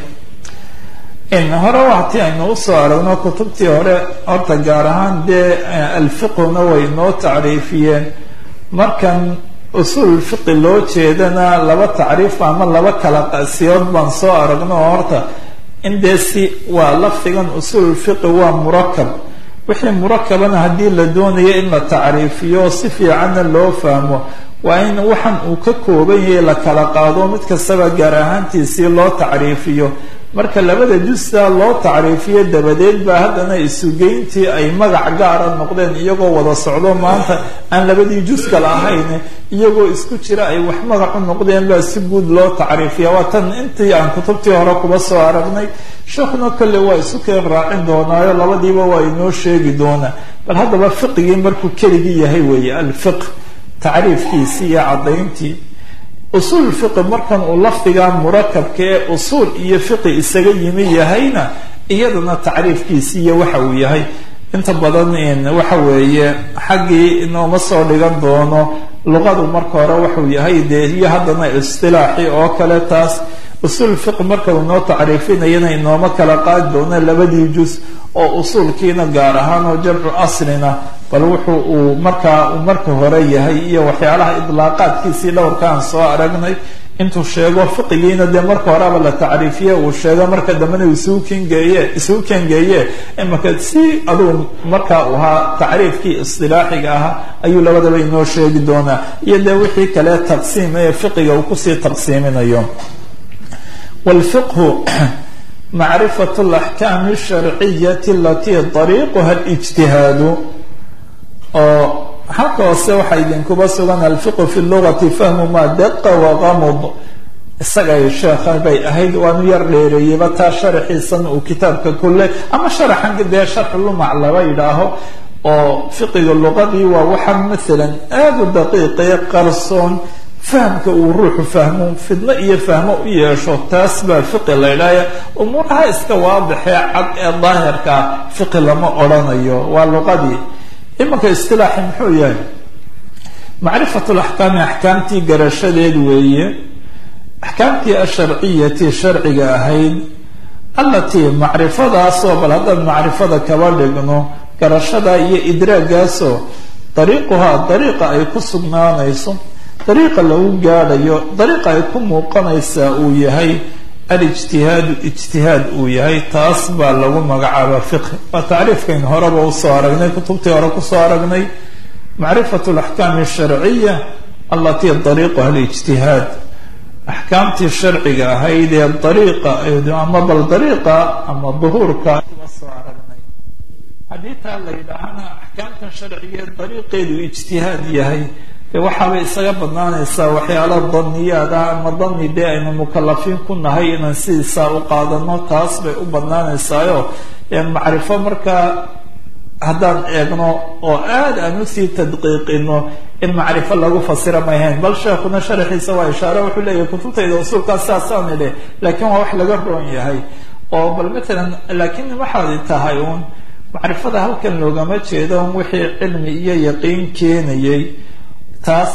hore wati aynu usoo aragno kutubtii hore horta gaar ahaan dee alfiqhuna way inoo tacriifiyeen markan usuul fiqi loo jeedana laba tacriif ama laba kala qasiyood baan soo aragno oo horta in dee si waa lafdigan usuul fiqi waa murakab wixii murakabana haddii la doonayo in la tacriifiyo si fiicanna loo fahmo waa in waxan uu ka kooban yahay la kala qaado mid kastaba gaar ahaantiisii loo tacriifiyo marka labada justa loo tacriifiyo dabadeed baa haddana isugeyntii ay magac gaara noqdeen iyagoo wada socdo maanta aan labadii jus kala ahayn iyagoo isku jira ay wax magac u noqdeen baa si guud loo tacriifiya waa tan intii aan kutubtii hore kuba soo aragnay sheekhuna kolle waa isu keen raacin doonaayo labadiiba waa inoo sheegi doonaa bal haddaba fiqigii markuu keligii yahay weeye alfiq tacriifkiisii iyo caddayntii usuul fiqi markan uu lafdiga murakabka ee usuul iyo fiqi isaga yimi yahayna iyadana tacriifkiisi iyo waxa uu yahay inta badan waxa weeye xaggii inooma soo dhigan doono luqadu marka hore waxuu yahay dee iyo haddana istilaaxi oo kale taas usuul fiqi marka uu noo tacriifinayana inooma kala qaadi doono labadii jus oo usuulkiina gaar ahaan oo jamcu aslina bal wuxuu uu markaa uu marka hore yahay iyo waxyaalaha idlaaqaadkiisii dhowrkaan soo aragnay intuu sheego fiqigiina dee marka horeba la tacriifiye uu sheego marka dambena isugu kengeeye isugu kengeeye imaka si adugu markaa u ahaa tacriifkii istilaaxiga ahaa ayuu labadaba inoo sheegi doonaa iyo dee wixii kale taqsiim ee fiqiga uu kusii taqsiiminayo wlfiqhu macrifat alaxkaami alsharciyati alatii dariiquha alijtihaadu oo halka hoose waxaa idinkuba sugan alfiqhu fi lugati fahmu maa daqa waqamud isagay sheekha bay ahayd waanu yar dheereeyeyba taa sharaxiisan uu kitaabka kulle ama sharaxan dee sharxu lumac laba yidhaaho oo fiqiga luqadii waa waxa maalan aada u daqiiqee qarsoon fahamka uu ruuxu fahmo fidno iyo fahmo u yeesho taas baa fiqi la ydhaaya umuuraha iska waadixee cad ee daahirkaa fiqi lama odrhanayo waa luqadii imanka istilaaxi muxuu yahay macrifat laxkaami axkaamtii garashadeed weeye axkaamtii asharciyati sharciga ahayd allatii macrifadaasoo bal haddaan macrifada kaba dhigno garashada iyo idraagaasoo dariiquhaa dariiqa ay ku sugnaanayso dariiqa lagu gaadhayo dariiqa ay ku muuqanaysaa uu yahay alijtihaadu ijtihaad uu yahay taas baa lagu magacaaba fiqhi waa tacriifkayn horeba usoo aragnay kutubtii hore kusoo aragnay macrifat alaxkaami asharciya allatii dariiquha alijtihaad axkaamtii sharciga ahayd ee dariiqa ama bal dariiqa ama duhuurka soo aragnay haddii taa la yidhaahana axkaamtan sharciga dariiqeedu ijtihaad yahay dee waxaabay isaga badnaanaysaa waxyaala daniyaad ah ama dani dee aynu mukalafiin ku nahay inaan sidiisaa u qaadano taas bay u badnaanaysaayo macrifo markaa haddaan eegno oo aada aan usii tadqiiqino in macrifo lagu fasira may hayn bal sheekuna sharaxiisa waa ishaare wuxuu leeyahay kutubtayda usuulkaas saasaan idhe laakiin waa wax laga roon yahay oo bal matalan laakiin waxaad tahay uun macrifada halkan loogama jeedo wixii cilmi iyo yaqiin keenayay taas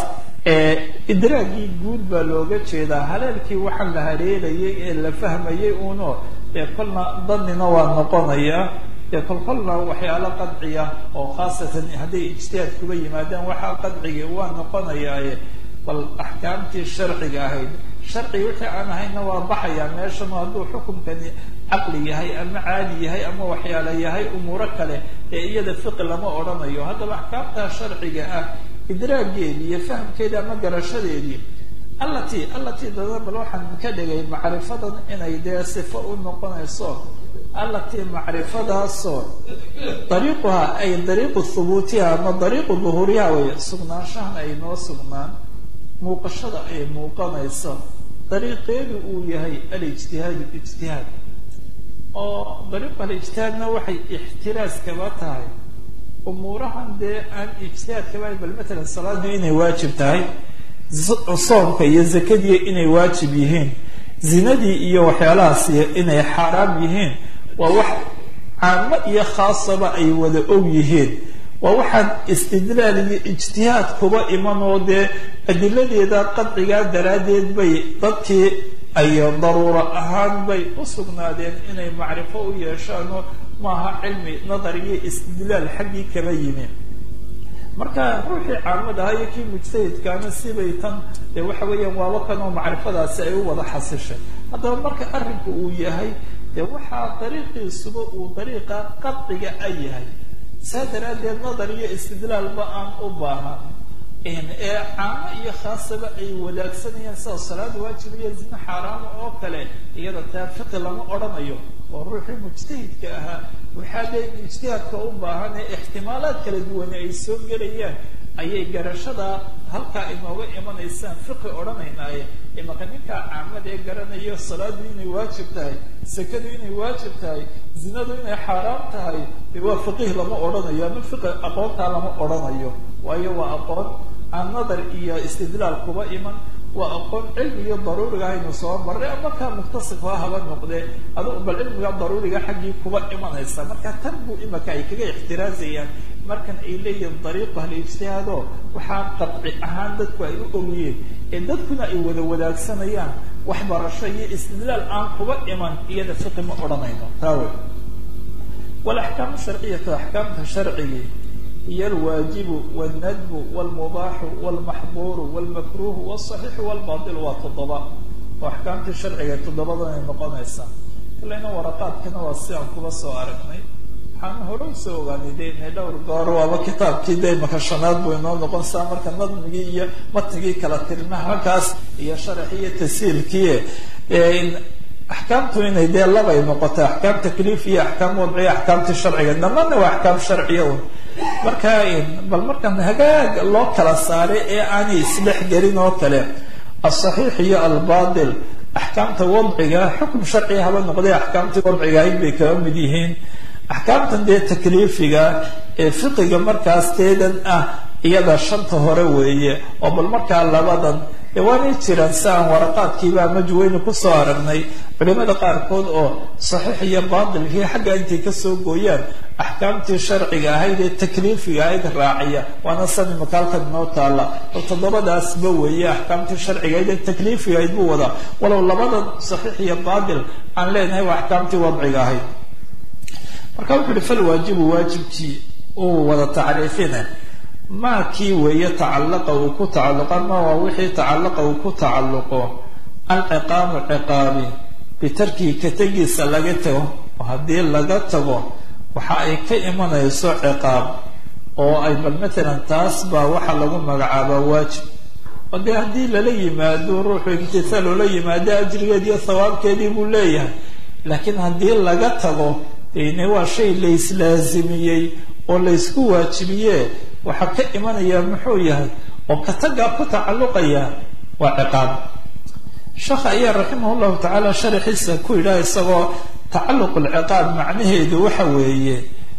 idraagii guud baa looga jeedaa haleelkii waxaa la haleelayay ee la fahmayay uno ee kolna danina waa noqonaya ee kolkolna waxyaalo qadciya oo khaasatan hadday ijtihaad kuga yimaadaan waxaa qadciga waa noqonayaaye bal axkaamtii sharciga ahayd sharciga wixii aan ahayna waa baxayaa meeshanu hadduu xukumkani caqli yahay ama caadi yahay ama waxyaalo yahay umuuro kale ee iyada fiqi lama odhanayo haddaba axkaamtaa sharciga ah idraageedii iyo fahamkeedii ama garashadeedii allatii allatii dada bal waxaan ka dhigay macrifadan inay dee sifo u noqonayso allatii macrifadaasoo dariiquhaa ay dariiqu thubuutiha ama dariiqu duhuuriha wey sugnaanshahan ay noo sugnaan muuqashada ay muuqanayso dariiqeedu uu yahay alijtihaadu ijtihaad oo dariiqu alijtihaadna waxay ixtiraas kaba tahay umuurahan dee aan ijtihaad kaba bal matalan salaadu inay waajib tahay soomka iyo zakadii inay waajib yihiin zinadii iyo waxyaalahaas inay xaaraam yihiin waa wax caamo iyo khaasaba ay wada og yihiin waa waxaan istidlaal iyo ijtihaad kuba iman oo dee adiladeeda qadcigaa daraaddeed bay dadkii ay daruuro ahaan bay u sugnaadeen inay macrifo u yeeshaanoo maaha cilmi nadar iyo istidlaal xaggii kaba yimi marka ruuxii caamad ahaa iyo kii mujtahidkaana sibay tan dee waxa weeyaan waaba kanoo macrifadaasi ay u wada xasishay haddaba marka arrinku uu yahay dee waxaa dariiqiisuba uu dariiqa qadciga a yahay saa daraaddeed nadar iyo istidlaalba aan u baahan ee caamo iyo khaasaba ay wadaagsanayaan sida salaad waajib iyo zina xaaraama oo kale iyada taa fiqi lama odhanayo oo ruuxii mujtahidka ahaa waxaa dee ijtihaadka u baahan ee ixtimaalaad kala duwane ay soo gelayaan ayay garashada halkaa inooga imanaysaan fiqi odhanaynaaye imaka ninkaa caamada ee garanayo salaadu inay waajib tahay sakadu inay waajib tahay zinadu inay xaaraam tahay waa fiqih lama odhanayo ama fiqi aqoontaa lama odhanayo waayo waa aqoon aan nadar iyo istidlaal kuba iman waa aqoon cilmi iyo daruuriga aynu soo marray ama kaa muktasifha haba noqdee adugu bal cilmiga daruuriga xaggii kuba imanaysa marka tan buu imaka ay kaga ixtiraazayaan markan ay leeyihiin dariiqu halijtihaado waxaa qadci ahaan dadku ay u ogiyeen ee dadkuna ay wada wadaagsanayaan waxbarasho iyo istidlaal aan kuba iman iyada fiqi ma odhanayno taa wey walaxkaamu sharciyatu axkaamta sharcigii hiy alwaajibu wاlnadbu wاlmubaaxu wاlmaxduuru wاlmakruuhu wاsaxiixu wاlbail waa toddoba oo axkaamtii sharciga toddobadan ay noqonaysaa kalena waraqaadkana waa si aan kuba soo aragnay waxaan hore usoo ogaanay de inay dhowr goor waaba kitaabkii de imaka shanaad buu inoo noqon saa marka nadmigii iyo matnigii kala tirna halkaas iyo sharaxii iyo tasiilkii axkaamtu inay dee labay noqotay axkaam takliif iyo axkaam wadciya axkaamtii sharciga dhammaanna waa axkaam sharciya un marka bal markan hagaag loo kala saaray ee aanay isdhex gelin oo kale asaxiix iyo albatil axkaamta wadciga xukm sharciga haba noqday axkaamtii wadciga ahayd bay kaba mid yihiin axkaamtan dee takliifiga ee fiqiga markaas teedan ah iyada shanta hore weeye oo bal markaa labadan dee waanay jiraan si aan waraqaadkiiba majweyne kusoo aragnay culimada qaarkood oo saxiix iyo baatilkii xagga intay kasoo gooyaan axkaamtii sharciga ahayd ee takliifiga ahayd raaciya waana sani makaalkan inoo taala oo toddobadaasba weeye axkaamtii sharciga ahayd ee takliifiga ahayd buu wadaa walow labadan saxiix iyo baatil aan leenahay waa axkaamtii wadciga ahayd marka wuxu uhi falwaajibu waajibkii uu wada tacriifina maa kii weeye tacallaqa uu ku tacalluqa ma waa wixii tacallaqa uu ku tacalluqo alciqaabu ciqaabi bitarkihi ka tegiisa laga tago oo haddii laga tago waxa ay ka imanayso ciqaab oo ay bal matalan taas baa waxaa lagu magacaabaa waajib oo dee haddii lala yimaado ruuxu imtihaal oola yimaado ajrigeed iyo thawaabkeedii buu leeyahay laakiin haddii laga tago dene waa shay layslaazimiyey oo laysku waajibiye waxaa ka imanaya muxuu yahay oo katagaa ku tacalluqaya waa ciqaab sheekha ayaa raximah llahu tacaala sharaxiisa ku yidhaha isagoo tacalluq lciqaab macnaheedu waxa weeye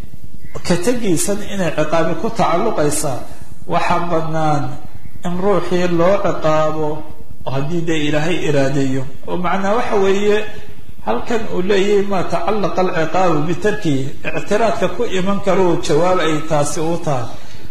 katagiisan inay ciqaabi ku tacalluqaysaa waxaa bannaan in ruuxii loo ciqaabo haddii dee ilaahay iraadeeyo oo macnaa waxa weeye halkan uu leeyahay maa tacallaqa alciqaabu bitarkihi ictiraadka ku iman karou jawaab ay taasi u tahay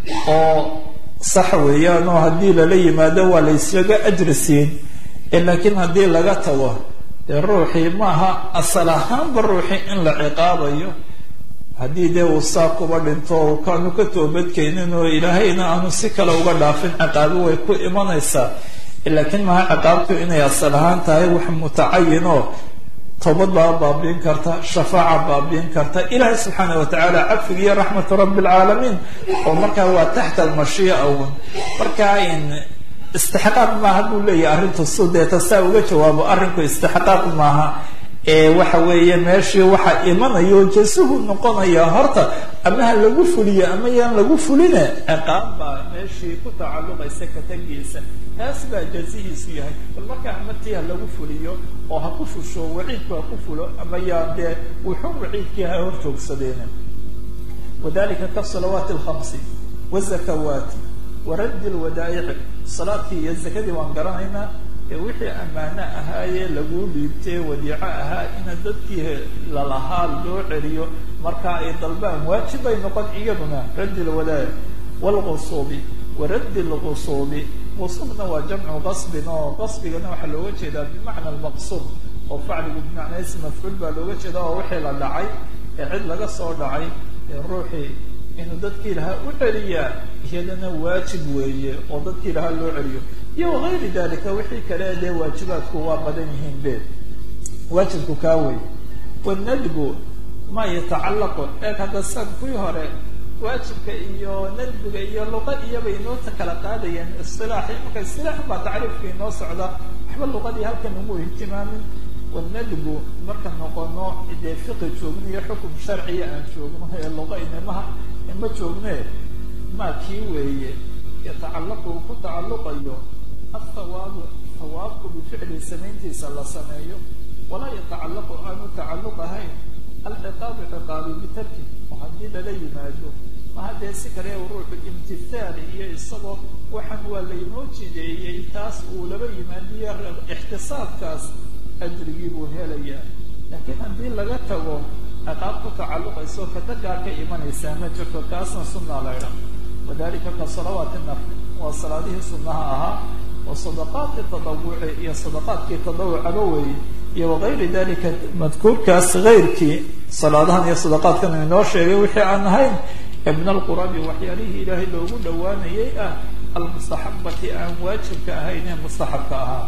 oo sax weeyaan oo haddii lala yimaado waa la ysaga ajri siin laakiin haddii laga tago dee ruuxii maaha asal ahaanba ruuxii in la ciqaabayo haddii dee uu saa kuba dhinto o kaanu ka toobadkeenin oo ilaahayna aanu si kale uga dhaafin ciqaabi way ku imanaysaa laakiin maha ciqaabtu inay asal ahaan tahay wax mutacayin oo toobad baa baabiin karta shafaaca baabiin karta ilaahay subxaana watacaala cafig iyo raxmatu rabbi alcaalamiin oo markaa waa taxta almashiia un markaa in istixqaaq maaha buu leeyahay arrintu su deeta saa uga jawaabo arrinku istixqaaq maaha ee waxa weeye meeshii waxaa imanayo jasuhu noqonaya horta ama ha lagu fuliyo ama yaan lagu fuline ciqaab baa meeshii ku tacalluqaysa katagiisa taas baa jazihiisu yahay bal markaa amartii ha lagu fuliyo oo ha ku fusho waciidku ha ku fulo ama yaan dee wuxuu waciidkii ha hor joogsadeen wadalika kasalawaati alkhamsi wazakawaati waraddi lwadaa'ici salaadkii iyo zakadii waan garanaynaa ee wixii ammaano ahaayee laguu dhiibtee wadiico ahaa ina dadkii lalahaa loo celiyo markaa ay dalbaan waajib bay noqon iyaduna raddi lwadaa'ic waalqusuubi waraddi lqusuubi qusuubna waa jamcu qasbin oo qasbigana waxaa looga jeedaa bimacna almaqsuub oo facligu bimacnaa ism mafcuul baa looga jeeda oo wixii la dhacay ee cid laga soo dhacay ee ruuxii inuu dadkii lahaa u celiyaa iyadana waajib weeye oo dadkii lahaa loo celiyo iyo wagayri dalika wixii kale dee waajibaadku waa badan yihiin be waajibku kaa wey wanadbu ma yatacallaqu eeg hadda san kuwii hore waajibka iyo nadbiga iyo luqa iyobay inoo kala qaadayeen isilaaxi marka isilaaxan baa tacriifka inoo socda waxba luqadii halkan ugu ihtimaamin wanadbu marka noqono dee fiqi joogno iyo xukum sharciya aan joogno ee luqa inamaha ima joogne maa kii weeye yatacallaqu ku tacalluqayo athawaabu hawaabku bificli samayntiisa la sameeyo walaa yatacallaqu aanu tacalluq ahayn alciqaabu ciqaabi bitarki oo haddii lala yimaado maha dee si kale ruuxu imtithaal iyo isagoo waxaan waa laynoo jideeyey taas uu laba yimaadiyo ixtisaabkaas ajrigii buu helayaa laakiin haddii laga tago ciqaab ku tacalluqayso katagaa ka imanaysaa ma jirto kaasna sunaa laydha wadalika ka salawaati nafr waa salaadihii sunnaha ahaa wa sadaqaati tadawuci iyo sadaqaadkii tadawucaba weeye iyo wagayri dalika madkuurkaas gayrkii salaadahan iyo sadaqaadkan inoo sheegay wixii aan ahayn ibn alqurabi waxyaalihii ilaahay loogu dhowaanayay ah almustaxabati aan waajibka ahayn ee mustaxabka ahaa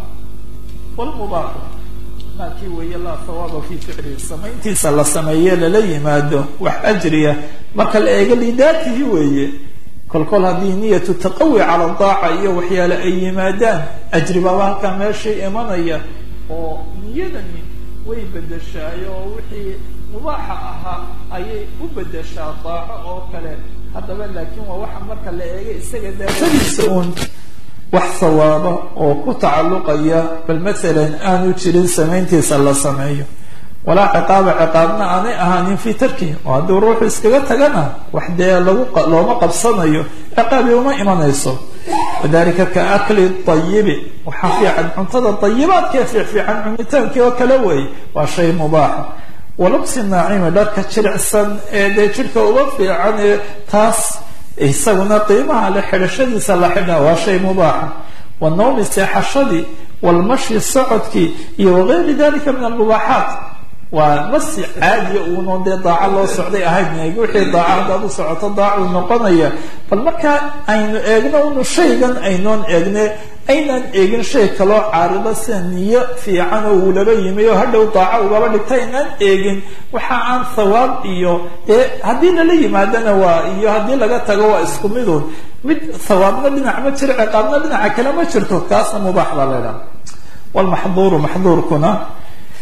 wlmubaaxu maakii weeye laa hawaaba fi ficlihi samayntiisa la sameeye lala yimaado wax ajriya marka la eego lidaatihi weeye kolkol haddii niyatu taqawi cala daaca iyo waxyaale ay yimaadaan ajri baaba halkaa meeshii imanaya oo niyadani way bedeshaay oo wixii mubaaxa ahaa ayay u bedeshaa daaco oo kale haddaba laakiin waa waxa marka la eega isaga daatadiisa uun wax sawaaba oo ku tacalluqaya bal masalan aanu jirin samayntiisa la sameeyo walaa ciqaaba ciqaabna aanay ahaanin fii tarkihi oo haddii ruuxu iskaga tagana wax dee lagu looma qabsanayo ciqaabi uma imanayso wadalika ka akli ayibi waxaa fiican cuntada ayibaadkee fiicfiican cunitaankii oo kale wey waa shay mubaaxa walubsi naacimi dharka jiricsan ee dee jidhka uga fiican ee taas isaguna qiimaha le xidhashadiisa la xidha waa shay mubaaxa wanawmi seexashadii walmashi socodkii iyo wagayri dalika min almubaaxaat waa masi caadiya uunoon dee daaco loo socday ahayn eeg wixii daaco haddaad u socoto daacuu noqonaya bal markaa aynu eegno unu shaygan aynoon eegne aynaan eegin shay kaloo caarido sida niyo fiican oo uu laba yimi oo hadhow daaco ugaba dhigta aynaan eegin waxa aan thawaab iyo dee haddii lala yimaadana waa iyo haddii laga tago waa isku midun mid thawaabna dhinac ma jiro ciqaabna dhinaca kale ma jirto kaasna mubaax baa la ydhaha walmaxduuru maxduurkuna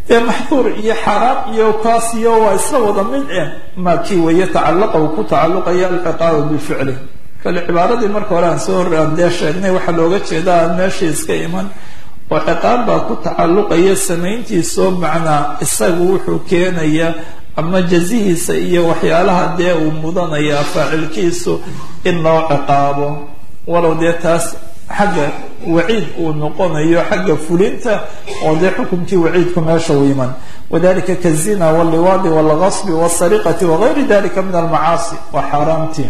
dee maxduur iyo xaaraam iyo kaas iyo waa isla wada mid eh maa kii weeye tacallaqa uu ku tacalluqaya alciqaabu bificli kale cibaaradii marka hore aan soo aan dee sheegnay waxaa looga jeeda aan meeshii iska iman oo ciqaab baa ku tacalluqaya samayntiisoo macnaa isagu wuxuu keenaya ama jazihiisa iyo waxyaalaha dee uu mudanaya faacilkiisu in loo ciqaabo walow dee taas xagga waciid uu noqonayo xagga fulinta oo dee xukumkii waciidku meesha u iman wadalika kazina wاlliwaadi wاlgasbi wاsariqati wagayri dalika min almacaasi waa xaaraamtii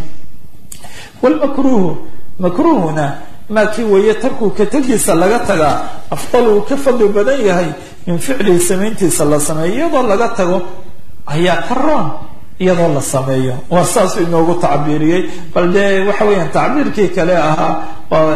wlmakruhu makruhuna maa kii weeye tarkuu ka tegiisa laga tagaa afdal uu ka fadli badan yahay min ficlihi samayntiisa la sameeyo iyadoo laga tago ayaa ka roon iyadoo la sameeyo waa saasuu inoogu tacbiiriyey bal dee waxa weeyaan tacbiirkii kale ahaa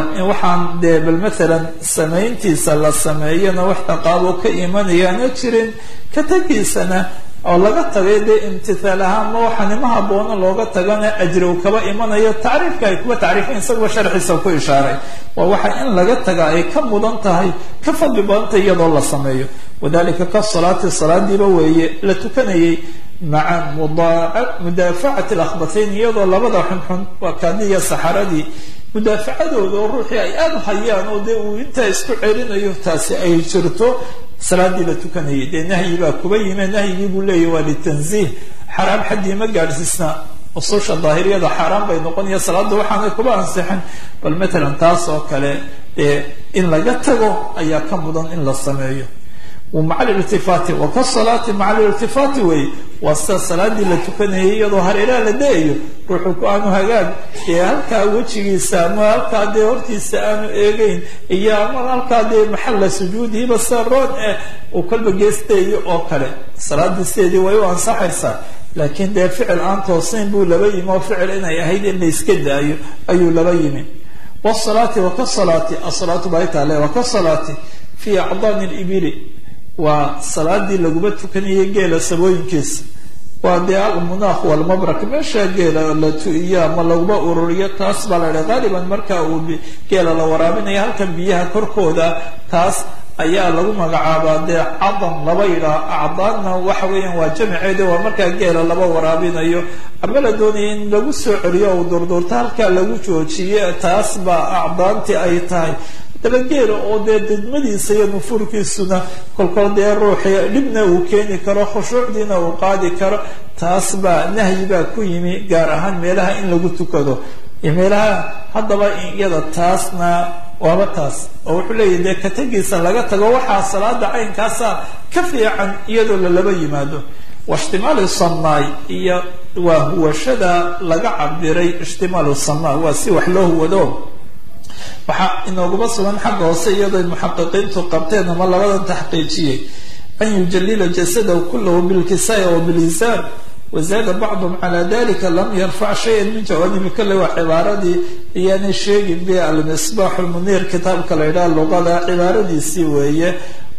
waxaan dee bal maalan samayntiisa la sameeyona wax ciqaabo ka imanayaana jirin ka tegiisana oo laga tagay dee imtithaal ahaan ma waxaa nima haboona looga tagana ajri uu kaba imanayo tacriifka ay kuwa tacriifin isaguba sharxiisa ku ishaaray waa waxa in laga taga ay ka mudan tahay ka fadli badantahay iyadoo la sameeyo wadalika ka salaati salaadiiba weeye la tukanayay maca mudaafacati alakhbatayn iyadoo labada xunxun waa kaadiya saxaradii mudaafacadooda oo ruuxii ay aada u hayaan oo dee uu intaa isku celinayo taasi ay jirto salaadii la tukanayay dee nahyi baa kuba yime nahyigii buu leeyahy waa litanziih xaraam xaddii ma gaadhsiisna ususha daahiriyada xaaraan bay noqonaya salaada waxaanay kuba ansixin bal matalan taas oo kale ee in laga tago ayaa ka mudan in la sameeyo maca alirtifaati wa kasalaati maca alirtifaati wey waa sida salaadii la tukanayay iyadoo hareeraha la da-ayo ruuxu ku aanu hagaag ee halkaa wejigiisa ama halkaa dee hortiisa aanu eegeyn iyo ama halkaa dee maxalla sujuudihiba sida roon eh uu kolba geestayo oo kale salaadii sideedii way u ansaxaysaa laakiin dee ficil aan toosayn buu laba yimi oo ficil inay ahayd in la iska daayo ayuu laba yimi wsalaati wa kasalaati asalaatu baa taale wa kasalaati fi acdaani libili waa salaadii laguma tukanayay geela sabooyinkiisa waa dee almunaakh walmabrak meesha geela la tu-iyo ama laguma ururiyo taas baa la idha qaaliban marka uu geela la waraabinayo halkan biyaha korkooda taas ayaa lagu magacaabaa dee cadan laba yidhaah acdaanna waxa weeyaan waa jamiceeda waa markaa geela laba waraabinayo ama la doonaya in lagu soo celiyo uu durduurta halkaa lagu joojiye taas baa acdaantii ay tahay daba geela oo dee didmadiisa iyo nufuurkiisuna kolkol dee ruuxi dhibna uu keeni karo khushuucdiina uu qaadi karo taas baa nahyi baa ku yimi gaar ahaan meelaha in lagu tukado meelaha haddaba iyada taasna waaba taas oo wuxuu leeyahy dee katagiisa laga tago waxaa salaada caynkaasa ka fiican iyadoo lalaba yimaado waishtimaalu samaay iyo waa huwashada laga cabiray ishtimaalu samaa waa si wax loo huwado waxaa inooguma sugan xagga hoose iyadoo muxaqiqiintu qabteen ama labadan taxqiijiyey an yujalila jasadahu kulahu bilkisaaya wa bilinsaan wazaada bacdum cala dalika lam yarfac shayan min jawaanibi kale waa cibaaradii iyaanay sheegin be almisbaax lmuniir kitaabka la yidhaha luqada cibaaradiisii weeye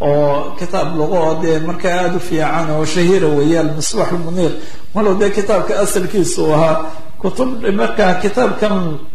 oo kitaab luqa oo dee markaa aada u fiican oo shahiira weeye almisbaax lmuniir walow dee kitaabka asalkiisa uu ahaa kutub markaa kitaabkan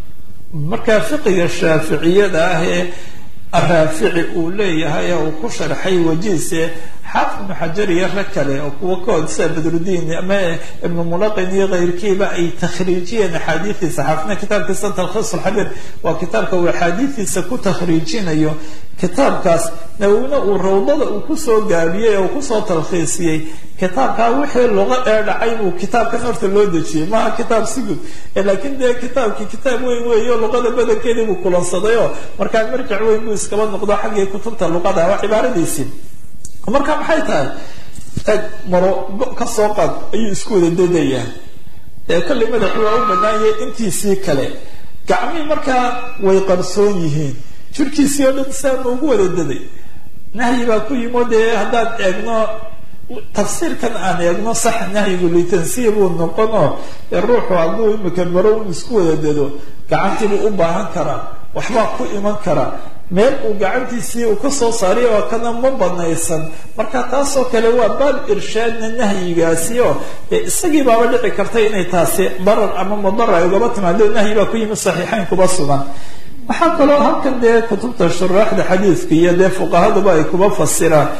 markaa fiqiga shaaficiyada ah ee araafici uu leeyahay ee uu ku sharxay wajiise xaafid ibnu xajar iyo rag kale oo kuwa kaod sida badrudiin ama ibnu mulaqin iyo keyrkiiba ay takhriijiyeen axaadiidiisa xaafidna kitaabkiisa talkhiis alxabiir waa kitaabka uu axaadiidiisa ku takhriijinayo kitaabkaas nawina uu rawdada uu kusoo gaabiyey oo kusoo talkhiisiyey kitaabkaa wixii luqa ee dhacay buu kitaabkan horta loo dejiyey maaha kitaab sigud laakiin dee kitaabkii kitaab weyn weeyo luqada badankeedii buu kulansaday oo markaa marjac weyn buu iskaba noqdo xaggii kutubta luqada waa cibaaradiisii marka maxay tahay eg maro go ka soo qaad ayuu isku wada dadayaa ee kollay madaxu waa u banaanyay intiisii kale gacmihii markaa way qarsoon yihiin jirkiisii oo dhan saama ugu wada daday nahyi baa ku yimo dee haddaan eegno tafsiirkan aan eegno sax nahyigu litansiya buu noqonoo ruuxu hadduu imika maro un isku wada dado gacantiibuu u baahan karaa waxbaa ku iman karaa meel uu gacantiisii uu kasoo saariy oo kana ma banaysan marka taasoo kale waa baal irshaadna nahyigaasi oo isagii baaba dhici karta inay taasi darar ama madara ay ugaba timaado nahyi baa ku yimi saxiixayn kuba sugan waxaa kaloo halkan dee kutubta shuraaxda xadiidka iyo dee fuqahaduba ay kuba fasiraan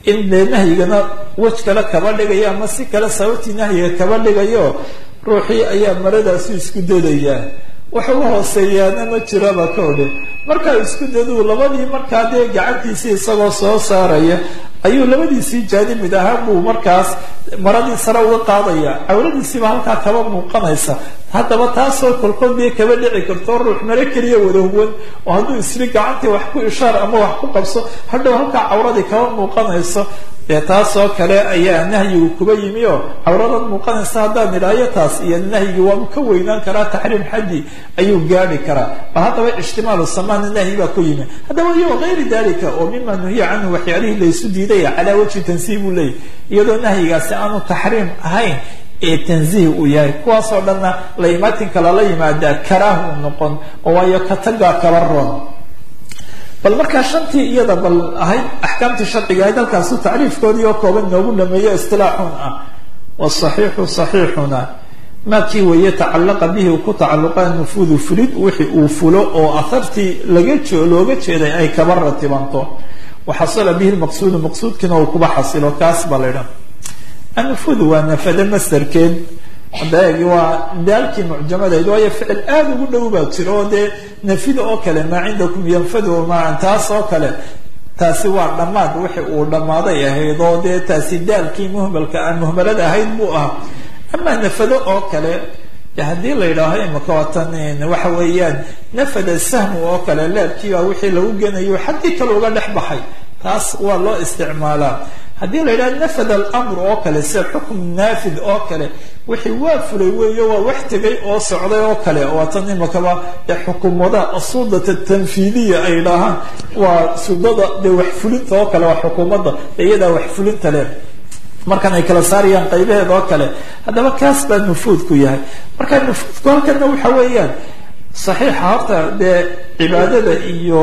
in dee nahyigana wej kale kaba dhigayo ama si kale sababtii nahyiga kaba dhigayo ruuxii ayaa maradaasu isku dadayaa wax uga hooseeyaana ma jiraba ka odhe markaa isku daduu labadii markaa dee gacantiisii isagoo soo saaraya ayuu labadiisii jaanimid ahaan buu markaas maradii sare uga qaadaya cawladiisiiba halkaa kaba muuqanaysa haddaba taasoo kolkol dee kaba dhici karto ruux mare keliya wada huwan oo hadduu isri gacantii wax ku ishaar ama wax ku qabso hadhow halkaa cawradii kaba muuqanayso dee taasoo kale ayaa nahyigu kuba yimi oo cawradan muuqanaysa haddaan idhaayo taas iyo nahyigi waabu ka weynaan karaa taxriim xaddi ayuu gaadhi karaa bal haddaba ijtimaalu samaana nahyi baa ku yimi haddaba iyo gayri dalika oo mima nuhiya canhu waxyaalihii laysu diidaya calaa wajhi tansiih buu leeyahy iyadoo nahyigaasi aanu taxriim ahayn ee tansiih uu yahay kuwaasoo dhanna laimaatinka lala yimaadaa karaahu noqon oo waayo katagaa kaba roon bal markaa shantii iyada bal ahayd axkaamtii sharciga ahayd halkaasu tacriifkoodii oo kooban noogu dhameeyo istilaaxun ah wasaxiixu saxiixuna maa kii weeye tacalaqa bihi uu ku tacalluqa nufuudu fulid wixii uu fulo oo ahartii laga looga jeeday ay kaba ratibanto waxasala bihi lmaqsuudu maqsuudkiina uu kuba xasilo kaas baa la ydhaha annufuudu waa nafade masdarkeed daagi waa daalkii mucjamadayd waayo ficil aada ugu dhow baa jira oo dee nafida oo kale maa cindakum yanfadu maa taas oo kale taasi waa dhammaad wixi uu dhammaaday ahayd oo dee taasi daalkii muhmalka muhmalada ahayd buu ahaa amaa nafado oo kale haddii la yidhaaho imaka watan waxa weeyaan nafada sahmu oo kale leebkiibaa wixii lagu genayo xaggii kale uga dhex baxay taas waa loo isticmaalaa haddii la yidhaha nafad alamr oo kale sida xukm naafid oo kale wixii waa fulay weeyo waa wax tegay oo socday oo kale waatan imakaba ee xukumada asuudata tanfiidiya ay dhahaan waa sudada dee wax fulinta oo kale waa xukuumadda dee iyadaa wax fulinta leh markan ay kala saarayaan qaybaheed oo kale haddaba kaas baa nufuudku yahay marka nufuudku halkana waxa weeyaan saxiixa horta dee cibaadada iyo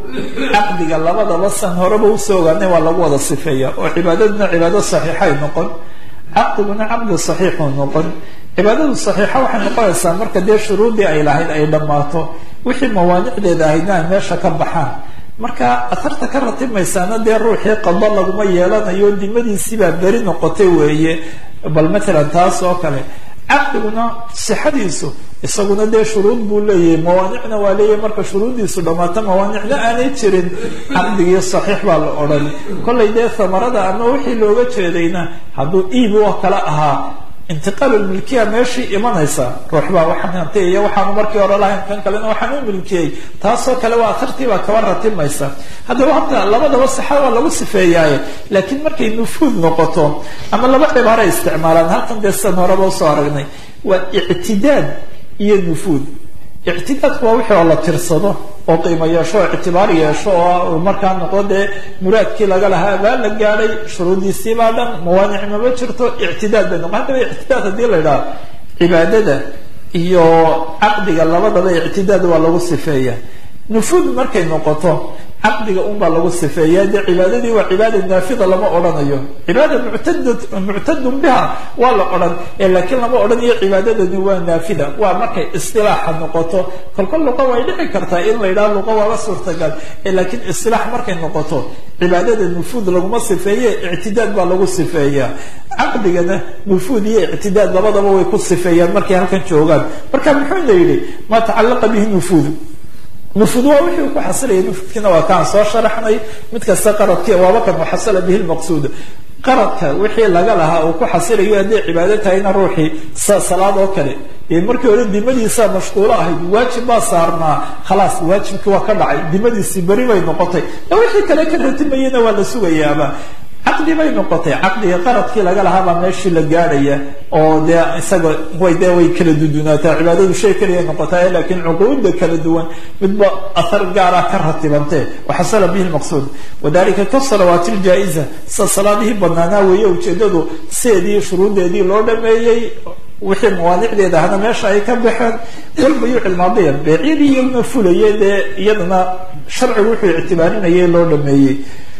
caqdiga labadaba san horeba usoo ogaanay waa lagu wada sifeeya oo cibaadaduna cibaado saxiixay noqon caqdiguna caqdi saxiixuu noqon cibaadadu saxiixa waxay noqonaysaa marka dee shuruudii ay lahayd ay dhammaato wixii mawaanicdeeda ahaydna ay meesha ka baxaan marka aharta ka ratimaysaana dee ruuxii qado laguma yeelanayo dimadiisiibaa beri noqotay weeye bal matalan taas oo kale caqdiguna sixadiisu isaguna dee shuruud buu leeyahay mawaanicna waa leeyahay marka shuruuddiisu dhammaato mawaanicna aanay jirin caqdigii saxiix baa la odhan kollay dee hamarada ama wixii looga jeedayna hadduu iib oo kale ahaa intiqaal milkiya meeshii imanaysa ruux baa waxaan hantiyaya waxaanu markii hore lahayn kan kalena waxaan u milkiyey taasoo kale waa atartiibaa kaba ratimaysa haddaba horta labadaba saxa waa lagu sifeeyaaye laakiin markay nufuud noqoto ama laba cibaara isticmaalaan halkan dee sidan horeba usoo aragnay waa ictidaad iyo nufuud ictidaadku waa wixii oo la tirsado oo qiimo yeesho oo ictibaar yeesho oo markaa noqdo dee muraadkii laga lahaa baa la gaadhay shuruudiisiibaa dhan mawaanic mama jirto ictidaad bay noqon haddaba ictidaad haddii la idhaha cibaadada iyo caqdiga labadaba ictidaad waa lagu sifeeya nufuud markay noqoto caqdiga unbaa lagu sifeeya dee cibaadadii waa cibaada naafida lama odhanayo cibaada muctad muctadun biha waa la odhan laakiin lama odhanayo cibaadadani waa naafida waa markay istilaaxa noqoto kolkol luqa way dhici kartaa in la yidhaha luqa waaba suurtagal laakiin istilaax markay noqoto cibaadada nufuud laguma sifeeye ictidaad baa lagu sifeeya caqdigana nufuud iyo ictidaad labadaba way ku sifeeyaan markay halkan joogaan marka muxuu la yidhi maa tacalaqa bihi nufuud nufuud waa wixii uu ku xasilaya nufuudkiina waa kaan soo sharaxnay mid kasta qaradki waaba kan waxasala bihi lmaqsuud qaradka wixii laga lahaa uu ku xasilayo hadday cibaado tahayna ruuxii salaad oo kale dee markii hore dimadiisaa mashquulo ahayd waajib baa saarnaa khalaas waajibkii waa ka dhacay dimadiisii beri bay noqotay wixii kale ka ratimayena waa la sugayaaba caqdi bay noqotay caqdiga qaradkii laga lahaabaa meeshii la gaadhaya oo dee isaga way dee way kala dudunaataa cibaadadu shay kaliya noqotaa laakiin cuquuda kala duwan midba athar gaara ka ratibantee waxasala bihi lmaqsuud wadalika kasalawaati ljaa-iza sa salaadihii banaanaa weeye ujeedadu sideedii shuruudeedii loo dhameeyey wixii mawaanicdeeda ahna meesha ay ka baxeen walbayuuc ilmaadiya beecyadii iyaguna fulaya dee iyadana sharcigu wuxuu ictibaarinayay loo dhameeyey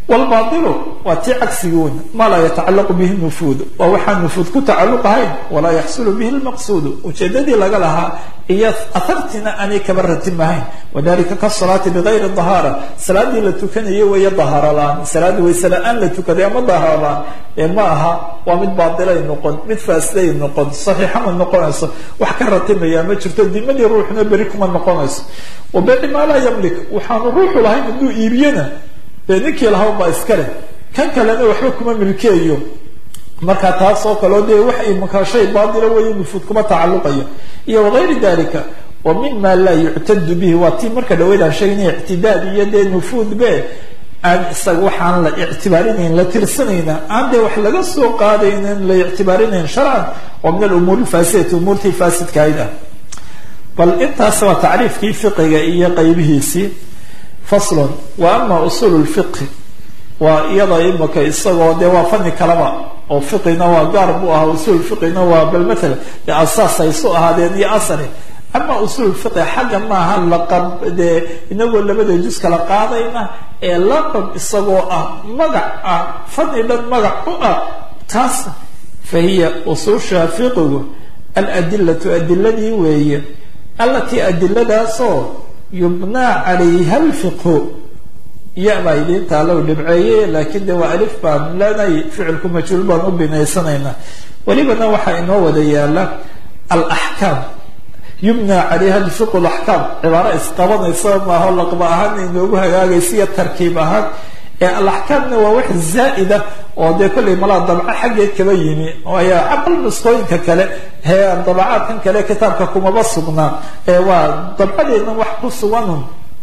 wlbaailu waa tii cagsigoon maa laa yatacalaqu bihi nufuud waa waxaan nufuud ku tacaluq ahayn walaa yaxsulu bihi lmaqsuudu ujeedadii laga lahaa iyo ahartina aanay kaba ratimahayn wadalika kasalaati bigayri dahaara salaadii la tukanayo weeye dahaaro la-aan salaadii wayse la-aan la tukaday ama dahaaro la-aan ee ma aha waa mid baailay noqon mid faasiday noqon saxiixa ma noqonayso wax ka ratimaya ma jirto dimadii ruuxna beri kuma noqonayso wabeeci maa laa yamlik waxaanu ruuxu lahayn hadduu iibiyana dee ninkii lahaa baa iska leh kan kalena waxba kuma milkeeyo marka taas oo kaleo dee wax imankaa shay baatila weeye nufuud kuma tacaluqayo iyo wagayri dalika wa mima laa yuctadu bihi waa tii marka dhaweydaan sheegnay ictidaad iyo dee nufuud be aan isaga waxaan la ictibaarinayn la tirsanayna aan dee wax laga soo qaadaynin la ictibaarinayn sharcan oo min alumuur lfaasidati umuurtii faasidkahayd ah bal intaas waa tacriifkii fiqiga iyo qaybihiisii faslon wa ama usuul lfiqhi waa iyada imaka isagoo dee waa fani kalaba oo fiqina waa gaar buu ahaa usuul fiqina waa bal matala dee asaas haysu ahaadeen iyo asali ama usuul fiqi xagga maaha laqab dee inagoo labada jus kala qaadayna ee laqab isagoo ah magac ah fani dhan magac u ah taas fa hiya usuusha fiqigu aladilatu adiladii weeye allatii adiladaasoo yubnaa calayha alfiqhu ya baa idiintaa low dhibceeye laakiin de waa alif baan leenay ficilku majhuul baan u binaysanaynaa welibana waxaa inoo wada yaala alaxkaam yubnaa calayha alfiqhu laxkaam cibaaro isqabanaysa maaho laqba ahaan inoogu hagaagaysa iyo tarkiib ahaan ee alaxkaamna waa wax zaa'ida oo dee kollay malaa dabco xaggeed kaba yimi waayo aqal nusqooyinka kale hee dabacaadkan kale kitaabka kumaba sugnaa ee waa dabcadeedna wax ku suganun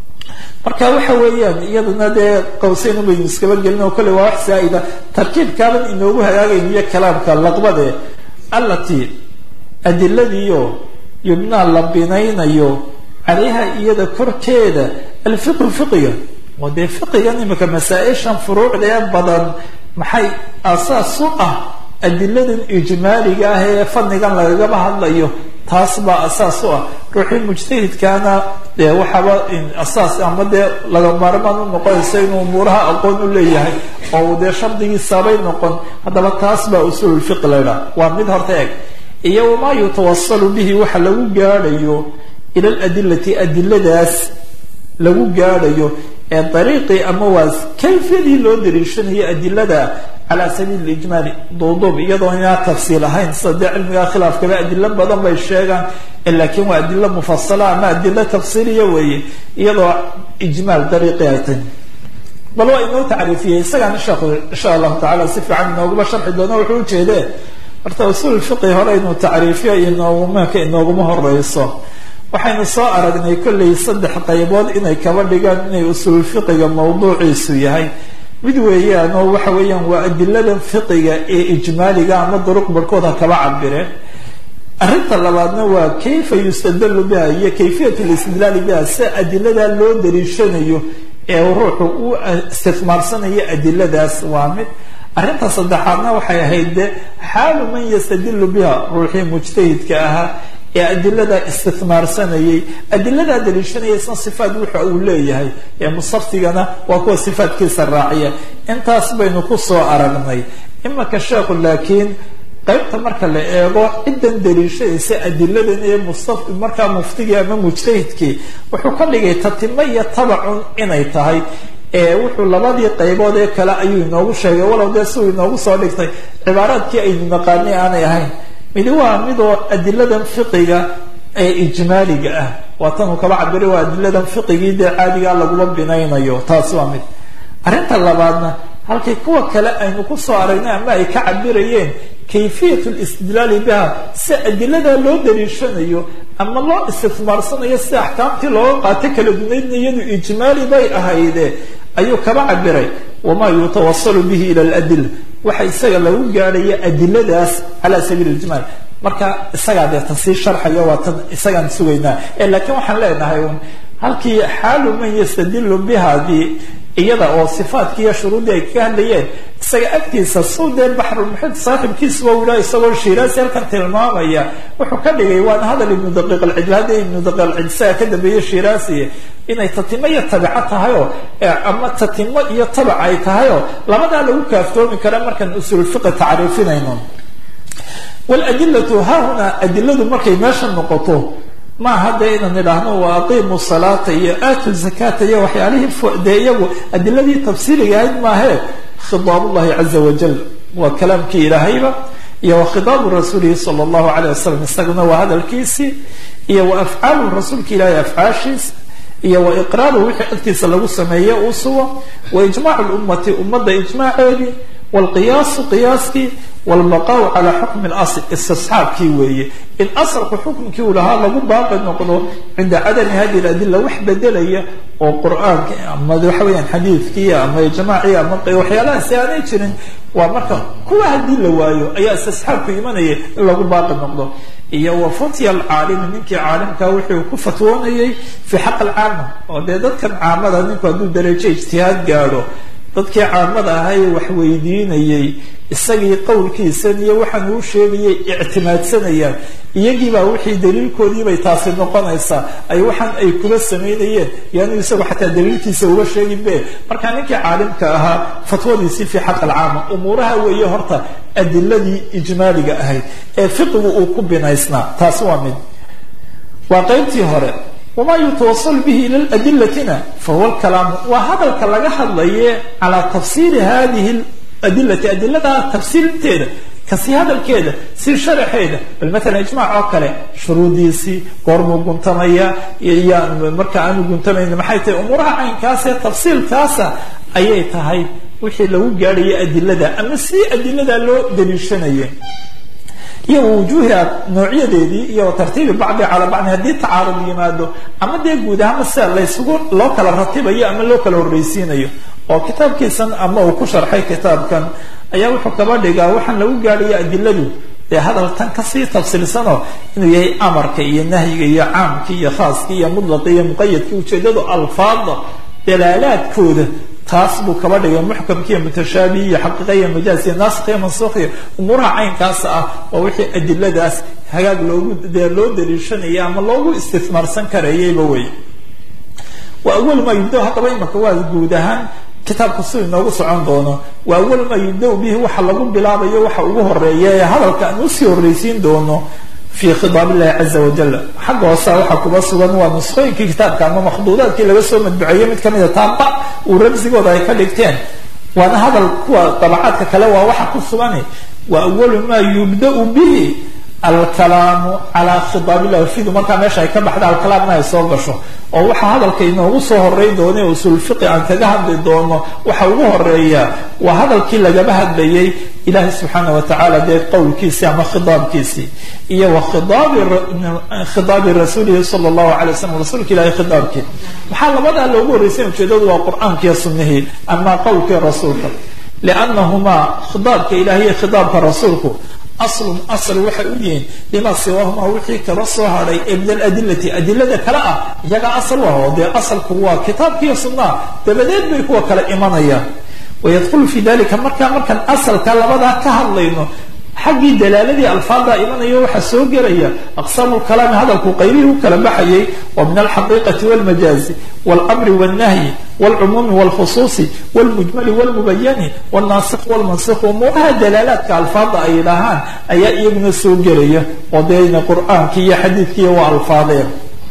marka waxa weeyaan iyaduna dee qawseyn ubaynu iskaba gelin oo kolley waa wax zaa'ida tarkiibkaaban inoogu hagaagayn iyo kalaamka laqbade allatii adiladiio yubnaa la binaynayo calayha iyada korkeeda alfiqhu fiqiga oo dee fiqigan imika masaa-ishan furuucda ee badan maxay asaas u ah adiladan ijmaaliga ah ee fanigan lagagaba hadlayo taas baa asaas u ah ruuxii mujtahidkaana dee waxaaba asaas ama dee laga maarmaan u noqonaysa inuu umuuraha aqoon u leeyahay oo uu dee shardigiisabay noqon haddaba taas baa usuululfiqi la ydhaha waa mid horta eg iyo wamaa yutawasalu bihi waxa lagu gaadhayo ila aladilati adiladaas lagu gaadhayo ee dariiqii ama waa kayfiyadii loo dariishanayo adilada calaa sabiili ijmaali duuduub iyadoo inaa tafsiil ahayn sida dee cilmiga khilaafkaba adilo badan bay sheegaan laakiin waa adilo mufasala ama adilo tafsiiliya weeye iyadoo ijmaal dariiqii ay tahy bal waa inoo tacriifiyey isagaana sheekhu insha allahu tacala si fiican inooguma sharxi doono wuxuu ujeedee horta usuul fiqi hore inuu tacriifiyo inoogumaka inooguma horeyso waxaynu soo aragnay kollay saddex qaybood inay kaba dhigaan inay usuul fiqiga mawduuciisu yahay mid weeyaan oo waxa weeyaan waa adiladan fiqiga ee ijmaaliga ama duruq barhkood ha kaba cabireen arrinta labaadna waa kayfa yustadalu biha iyo kayfiyat listidlaali biha si adiladaa loo dariishanayo ee ruuxu u istifmaarsanayo adiladaas waa mid arrinta saddexaadna waxay ahayd de xaalu man yastadilu biha ruuxii mujtahidka ahaa ee adiladaa istifmaarsanayay adiladaa daliishanaya isna sifaat wuxa uu leeyahay ee musaftigana waa kuwa sifaatkiisa raaciya intaas baynu kusoo aragnay imaka sheekhu laakiin qaybta marka la eego ciddan daliishadaysa adiladan ee mustaf markaa muftigii ama mujtahidkii wuxuu ka dhigay tatimo iyo tabacun inay tahay ee wuxuu labadii qaybood ee kale ayuu inoogu sheegay walow dee siuu inoogu soo dhigtay cibaaraadkii aynu naqaanay aanay ahayn midi waa midoo adiladan fiqiga ee ijmaaliga ah waa tanuu kaba cabiray waa adiladan fiqigii dee caadigaa laguma binaynayo taas waa mid arrinta labaadna halkay kuwa kale aynu kusoo aragnay ama ay ka cabirayeen kayfiyat listidlaali biha si adiladaa loo daliishanayo ama loo istifmaarsanayo si axkaamtii looga qaato kala dunaydna iyadu ijmaali bay ahayde ayuu kaba cabiray wamaa yutawasalu bihi ila ladila waxa isaga lagu gaadhaya adiladaas cala sabiili ijmaal marka isagaa dee tan sii sharxayo waa tan isagaan sugaynaa laakiin waxaan leenahay un halkii xaalu man yastadilu bihadii iyada oo sifaadkii iyo shuruuddii ay kaga hadlayeen isaga agtiisa suu dee baxrulmuxid saaxibkiisuba wila isagoo shiiraasi halkan tilmaamaya wuxuu ka dhigay waana hadal ibnu daqiiq alcid hadda ibnu daqiiq alcid isaga ka dambeeye shiiraasi inay tatimo iyo tabico tahayoo ama tatimo iyo tabac ay tahayoo labadaa lagu kaaftoomi kara markaan usulfiqi tacriifinayno waladilatu haahunaa adiladu markay meesha noqoto maaha dee inaan idhaahno wa aqiimu salaata iyo aatu zakata iyo waxyaalihii dee iyagu adiladii tafsiiliga ahayd maahee khidaabullahi caza wajal waa kalaamkii ilaahayba iyo wa khidaabu rasuulihi sala allahu alayh wasalam isaguna waa hadalkiisii iyo wa afcaalu rasuulka ilahay afcaashiisa iyo wa iqraaru wixii agtiisa lagu sameeye uu sugo wa ijmaacu lummati ummadda ijmaaceedii wlqiyaasu qiyaaskii wlbaqaau calaa xukmi lasl istisxaabkii weeye in asalku xukmkii uu lahaa lagu baaqi noqdo cinda cadami hadi ladila wax bedelaya oo qur-aanka ama waxa weyaan xadiidkii ama ijmaacii ama waxyaalahaasi aanay jirin waa marka kuwa haddii la waayo ayaa istisxaabku imanaya in lagu baaqi noqdo iyo wa fatya alcaalimi ninkii caalimka wuxuu ku fatwoonayay fi xaq alcaama oo dee dadkan caamada ninku hadduu darajo ijtihaad gaadho dadkii caamada ahay wax weydiinayay isagii qowlkiisan iyo waxaan uu sheegayay ictimaadsanayaan iyagiibaa wixii daliilkoodiibay taasi noqonaysaa ay waxaan ay kula samaynayeen yaanu isagu xataa daliilkiisa uga sheegin be markaa ninkii caalimka ahaa fatwadiisii fi xaq alcaama umuuraha weeye horta adiladii ijmaaliga ahayd ee fiqigu uu ku binaysnaa taasi waa mid waa qeybtii hore wma yutawasal bihi ila adilatina fahuwa lkalaamu waa hadalka laga hadlaye calaa tafsiiri hadihi adilati adiladaa tafsiirinteeda kasi hadalkeeda si sharaxeeda bal maalan ijmac oo kale shuruudiisii goormuu guntamaya iyo marka aanu guntamayn maxay tahay umuuraha caynkaas ee tafsiilkaasa ayay tahay wixii lagu gaadhaya adilada ama si adilada loo daliishanaya iyo wujuuhiha noocyadeedii iyo tartiibi bacdi calaa bacdi haddii tacaarud yimaado ama dee guud ahaanma sida laysugu loo kala ratibayo ama loo kala horreysiinayo oo kitaabkiisan ama uu ku sharxay kitaabkan ayaa wuxuu kaba dhigaa waxaan lagu gaadhaya adiladu dee hadal tan kasii tafsiilsanoo inuu yahay amarka iyo nahyiga iyo caamka iyo khaaska iyo mutlaqi iyo muqayadka ujeedadu alfaada dalaalaadkooda taas buu kaba dhigay muxkamkiiyo mutashaabihi iyo xaqiiqa iyo majaaz iyo naasik iyo mansuukiyo umuuraha caynkaas ah waa wixii adiladaas hagaag loogu dee loo daliishanaya ama loogu istismaarsan karayayba wey wa awal maa yubda haddaba imaka waa guud ahaan kitaabku si inoogu socon doono wa awal maa yubda bihi waxa lagu bilaabayo waxa ugu horeeya ee hadalka aan usii horreysiin doono fi khidaab illahi caza wajal xagga hoose waxaa kuba sugan waa nusqooyinkii kitaabka ama makhduudaadkii laga soo madbuceeyey mid kamida taaba uu ramsigooda ay ka dhigteen waana hadal kuwa dabacaadka kale waa waxa ku sugan wa awalu maa yubdau bihi alkalaamu calaa khidaab illahi fidu markaa meesha ay ka baxda alkalaamna ay soo gasho oo waxa hadalka inoogu soo horeyn doono ee usulfiqi aan kaga hadli doono waxa ugu horeeya waa hadalkii lagaba hadlayay ilahi subxaana watacaala dee qowlkiisii ama khidaabkiisii iyo wa khidaabi rasuulihi sala allahu alay wasalam rasuulka ilahi khidaabkii maxaa labadaa loogu horreysay ujeedadu waa qur-aankiiyo sunnihii ama qowlkii rasuulka liannahumaa khidaabka ilahi iyo khidaabka rasuulku aslun asal waxay u yihiin lima siwaahumaa wixii kala soo hadhay ee min aladilati adilada kale ah iyagaa asal u ah oo dee asalku waa kitaabkiiyo sunnaha dabadeed bay kuwa kale imanayaan wayadkhulu fi dalika markaa markaan asalka labadaa ka hadlayno xaggii dalaaladii alfaada imanayo waxaa soo gelaya aqsaamu lkalaami hadalku qaybihii u kala baxayay wa min alxaqiiqati walmajaazi walmri walnahyi walcumuumi walkhusuusi walmujmali walmubayani walnaasik walmansik umuuraha dalaalaadka alfaada ay dhahaan ayaa iyaguna soo gelaya oo deena qur-aanki iyo xadiidkiiyo waa alfaadeen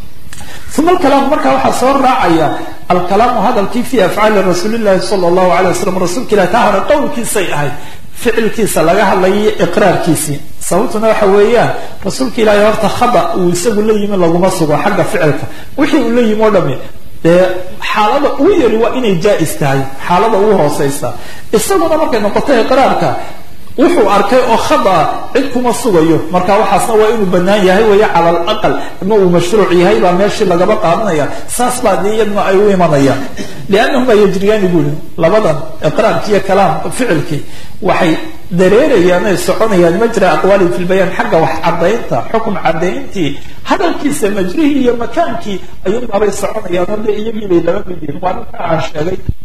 uma alkalaam markaa waxaa soo raacaya alkalaamu hadalkii fi afcaali rasuuli llahi sala allahu alay wasalam rasuulka ilah ka hara qowlkiisay ahayd ficilkiisa laga hadlayo iqraarkiisii sababtuna waxa weeyaan rasuulka ilaahay horta khada uu isagu la yimi laguma sugo xagga ficilka wixii uu la yimi o dhami dee xaalada ugu yari waa inay jaa-is tahay xaalada ugu hooseysa isaguna markay noqoto iqraarka wuxuu arkay oo khada cid kuma sugayo marka waxaasna waa inuu banaan yahay weeye cala alaqal ama uu mashruuc yahay baa meeshii lagaba qaadanaya saas baa dee iyaduna ay u imanayaan liannahumaa yajriyaani buuli labadan iqraarkii iyo kalaam ficilkii waxay dareerayaan ay soconayaan majra aqwaali fi lbayaan xagga wax cadaynta xukun cadayntii hadalkiisa majrihii iyo makaankii ayuunbaabay soconayaan oo dee iyagii bay laba mid yihin waa ninka aan sheegay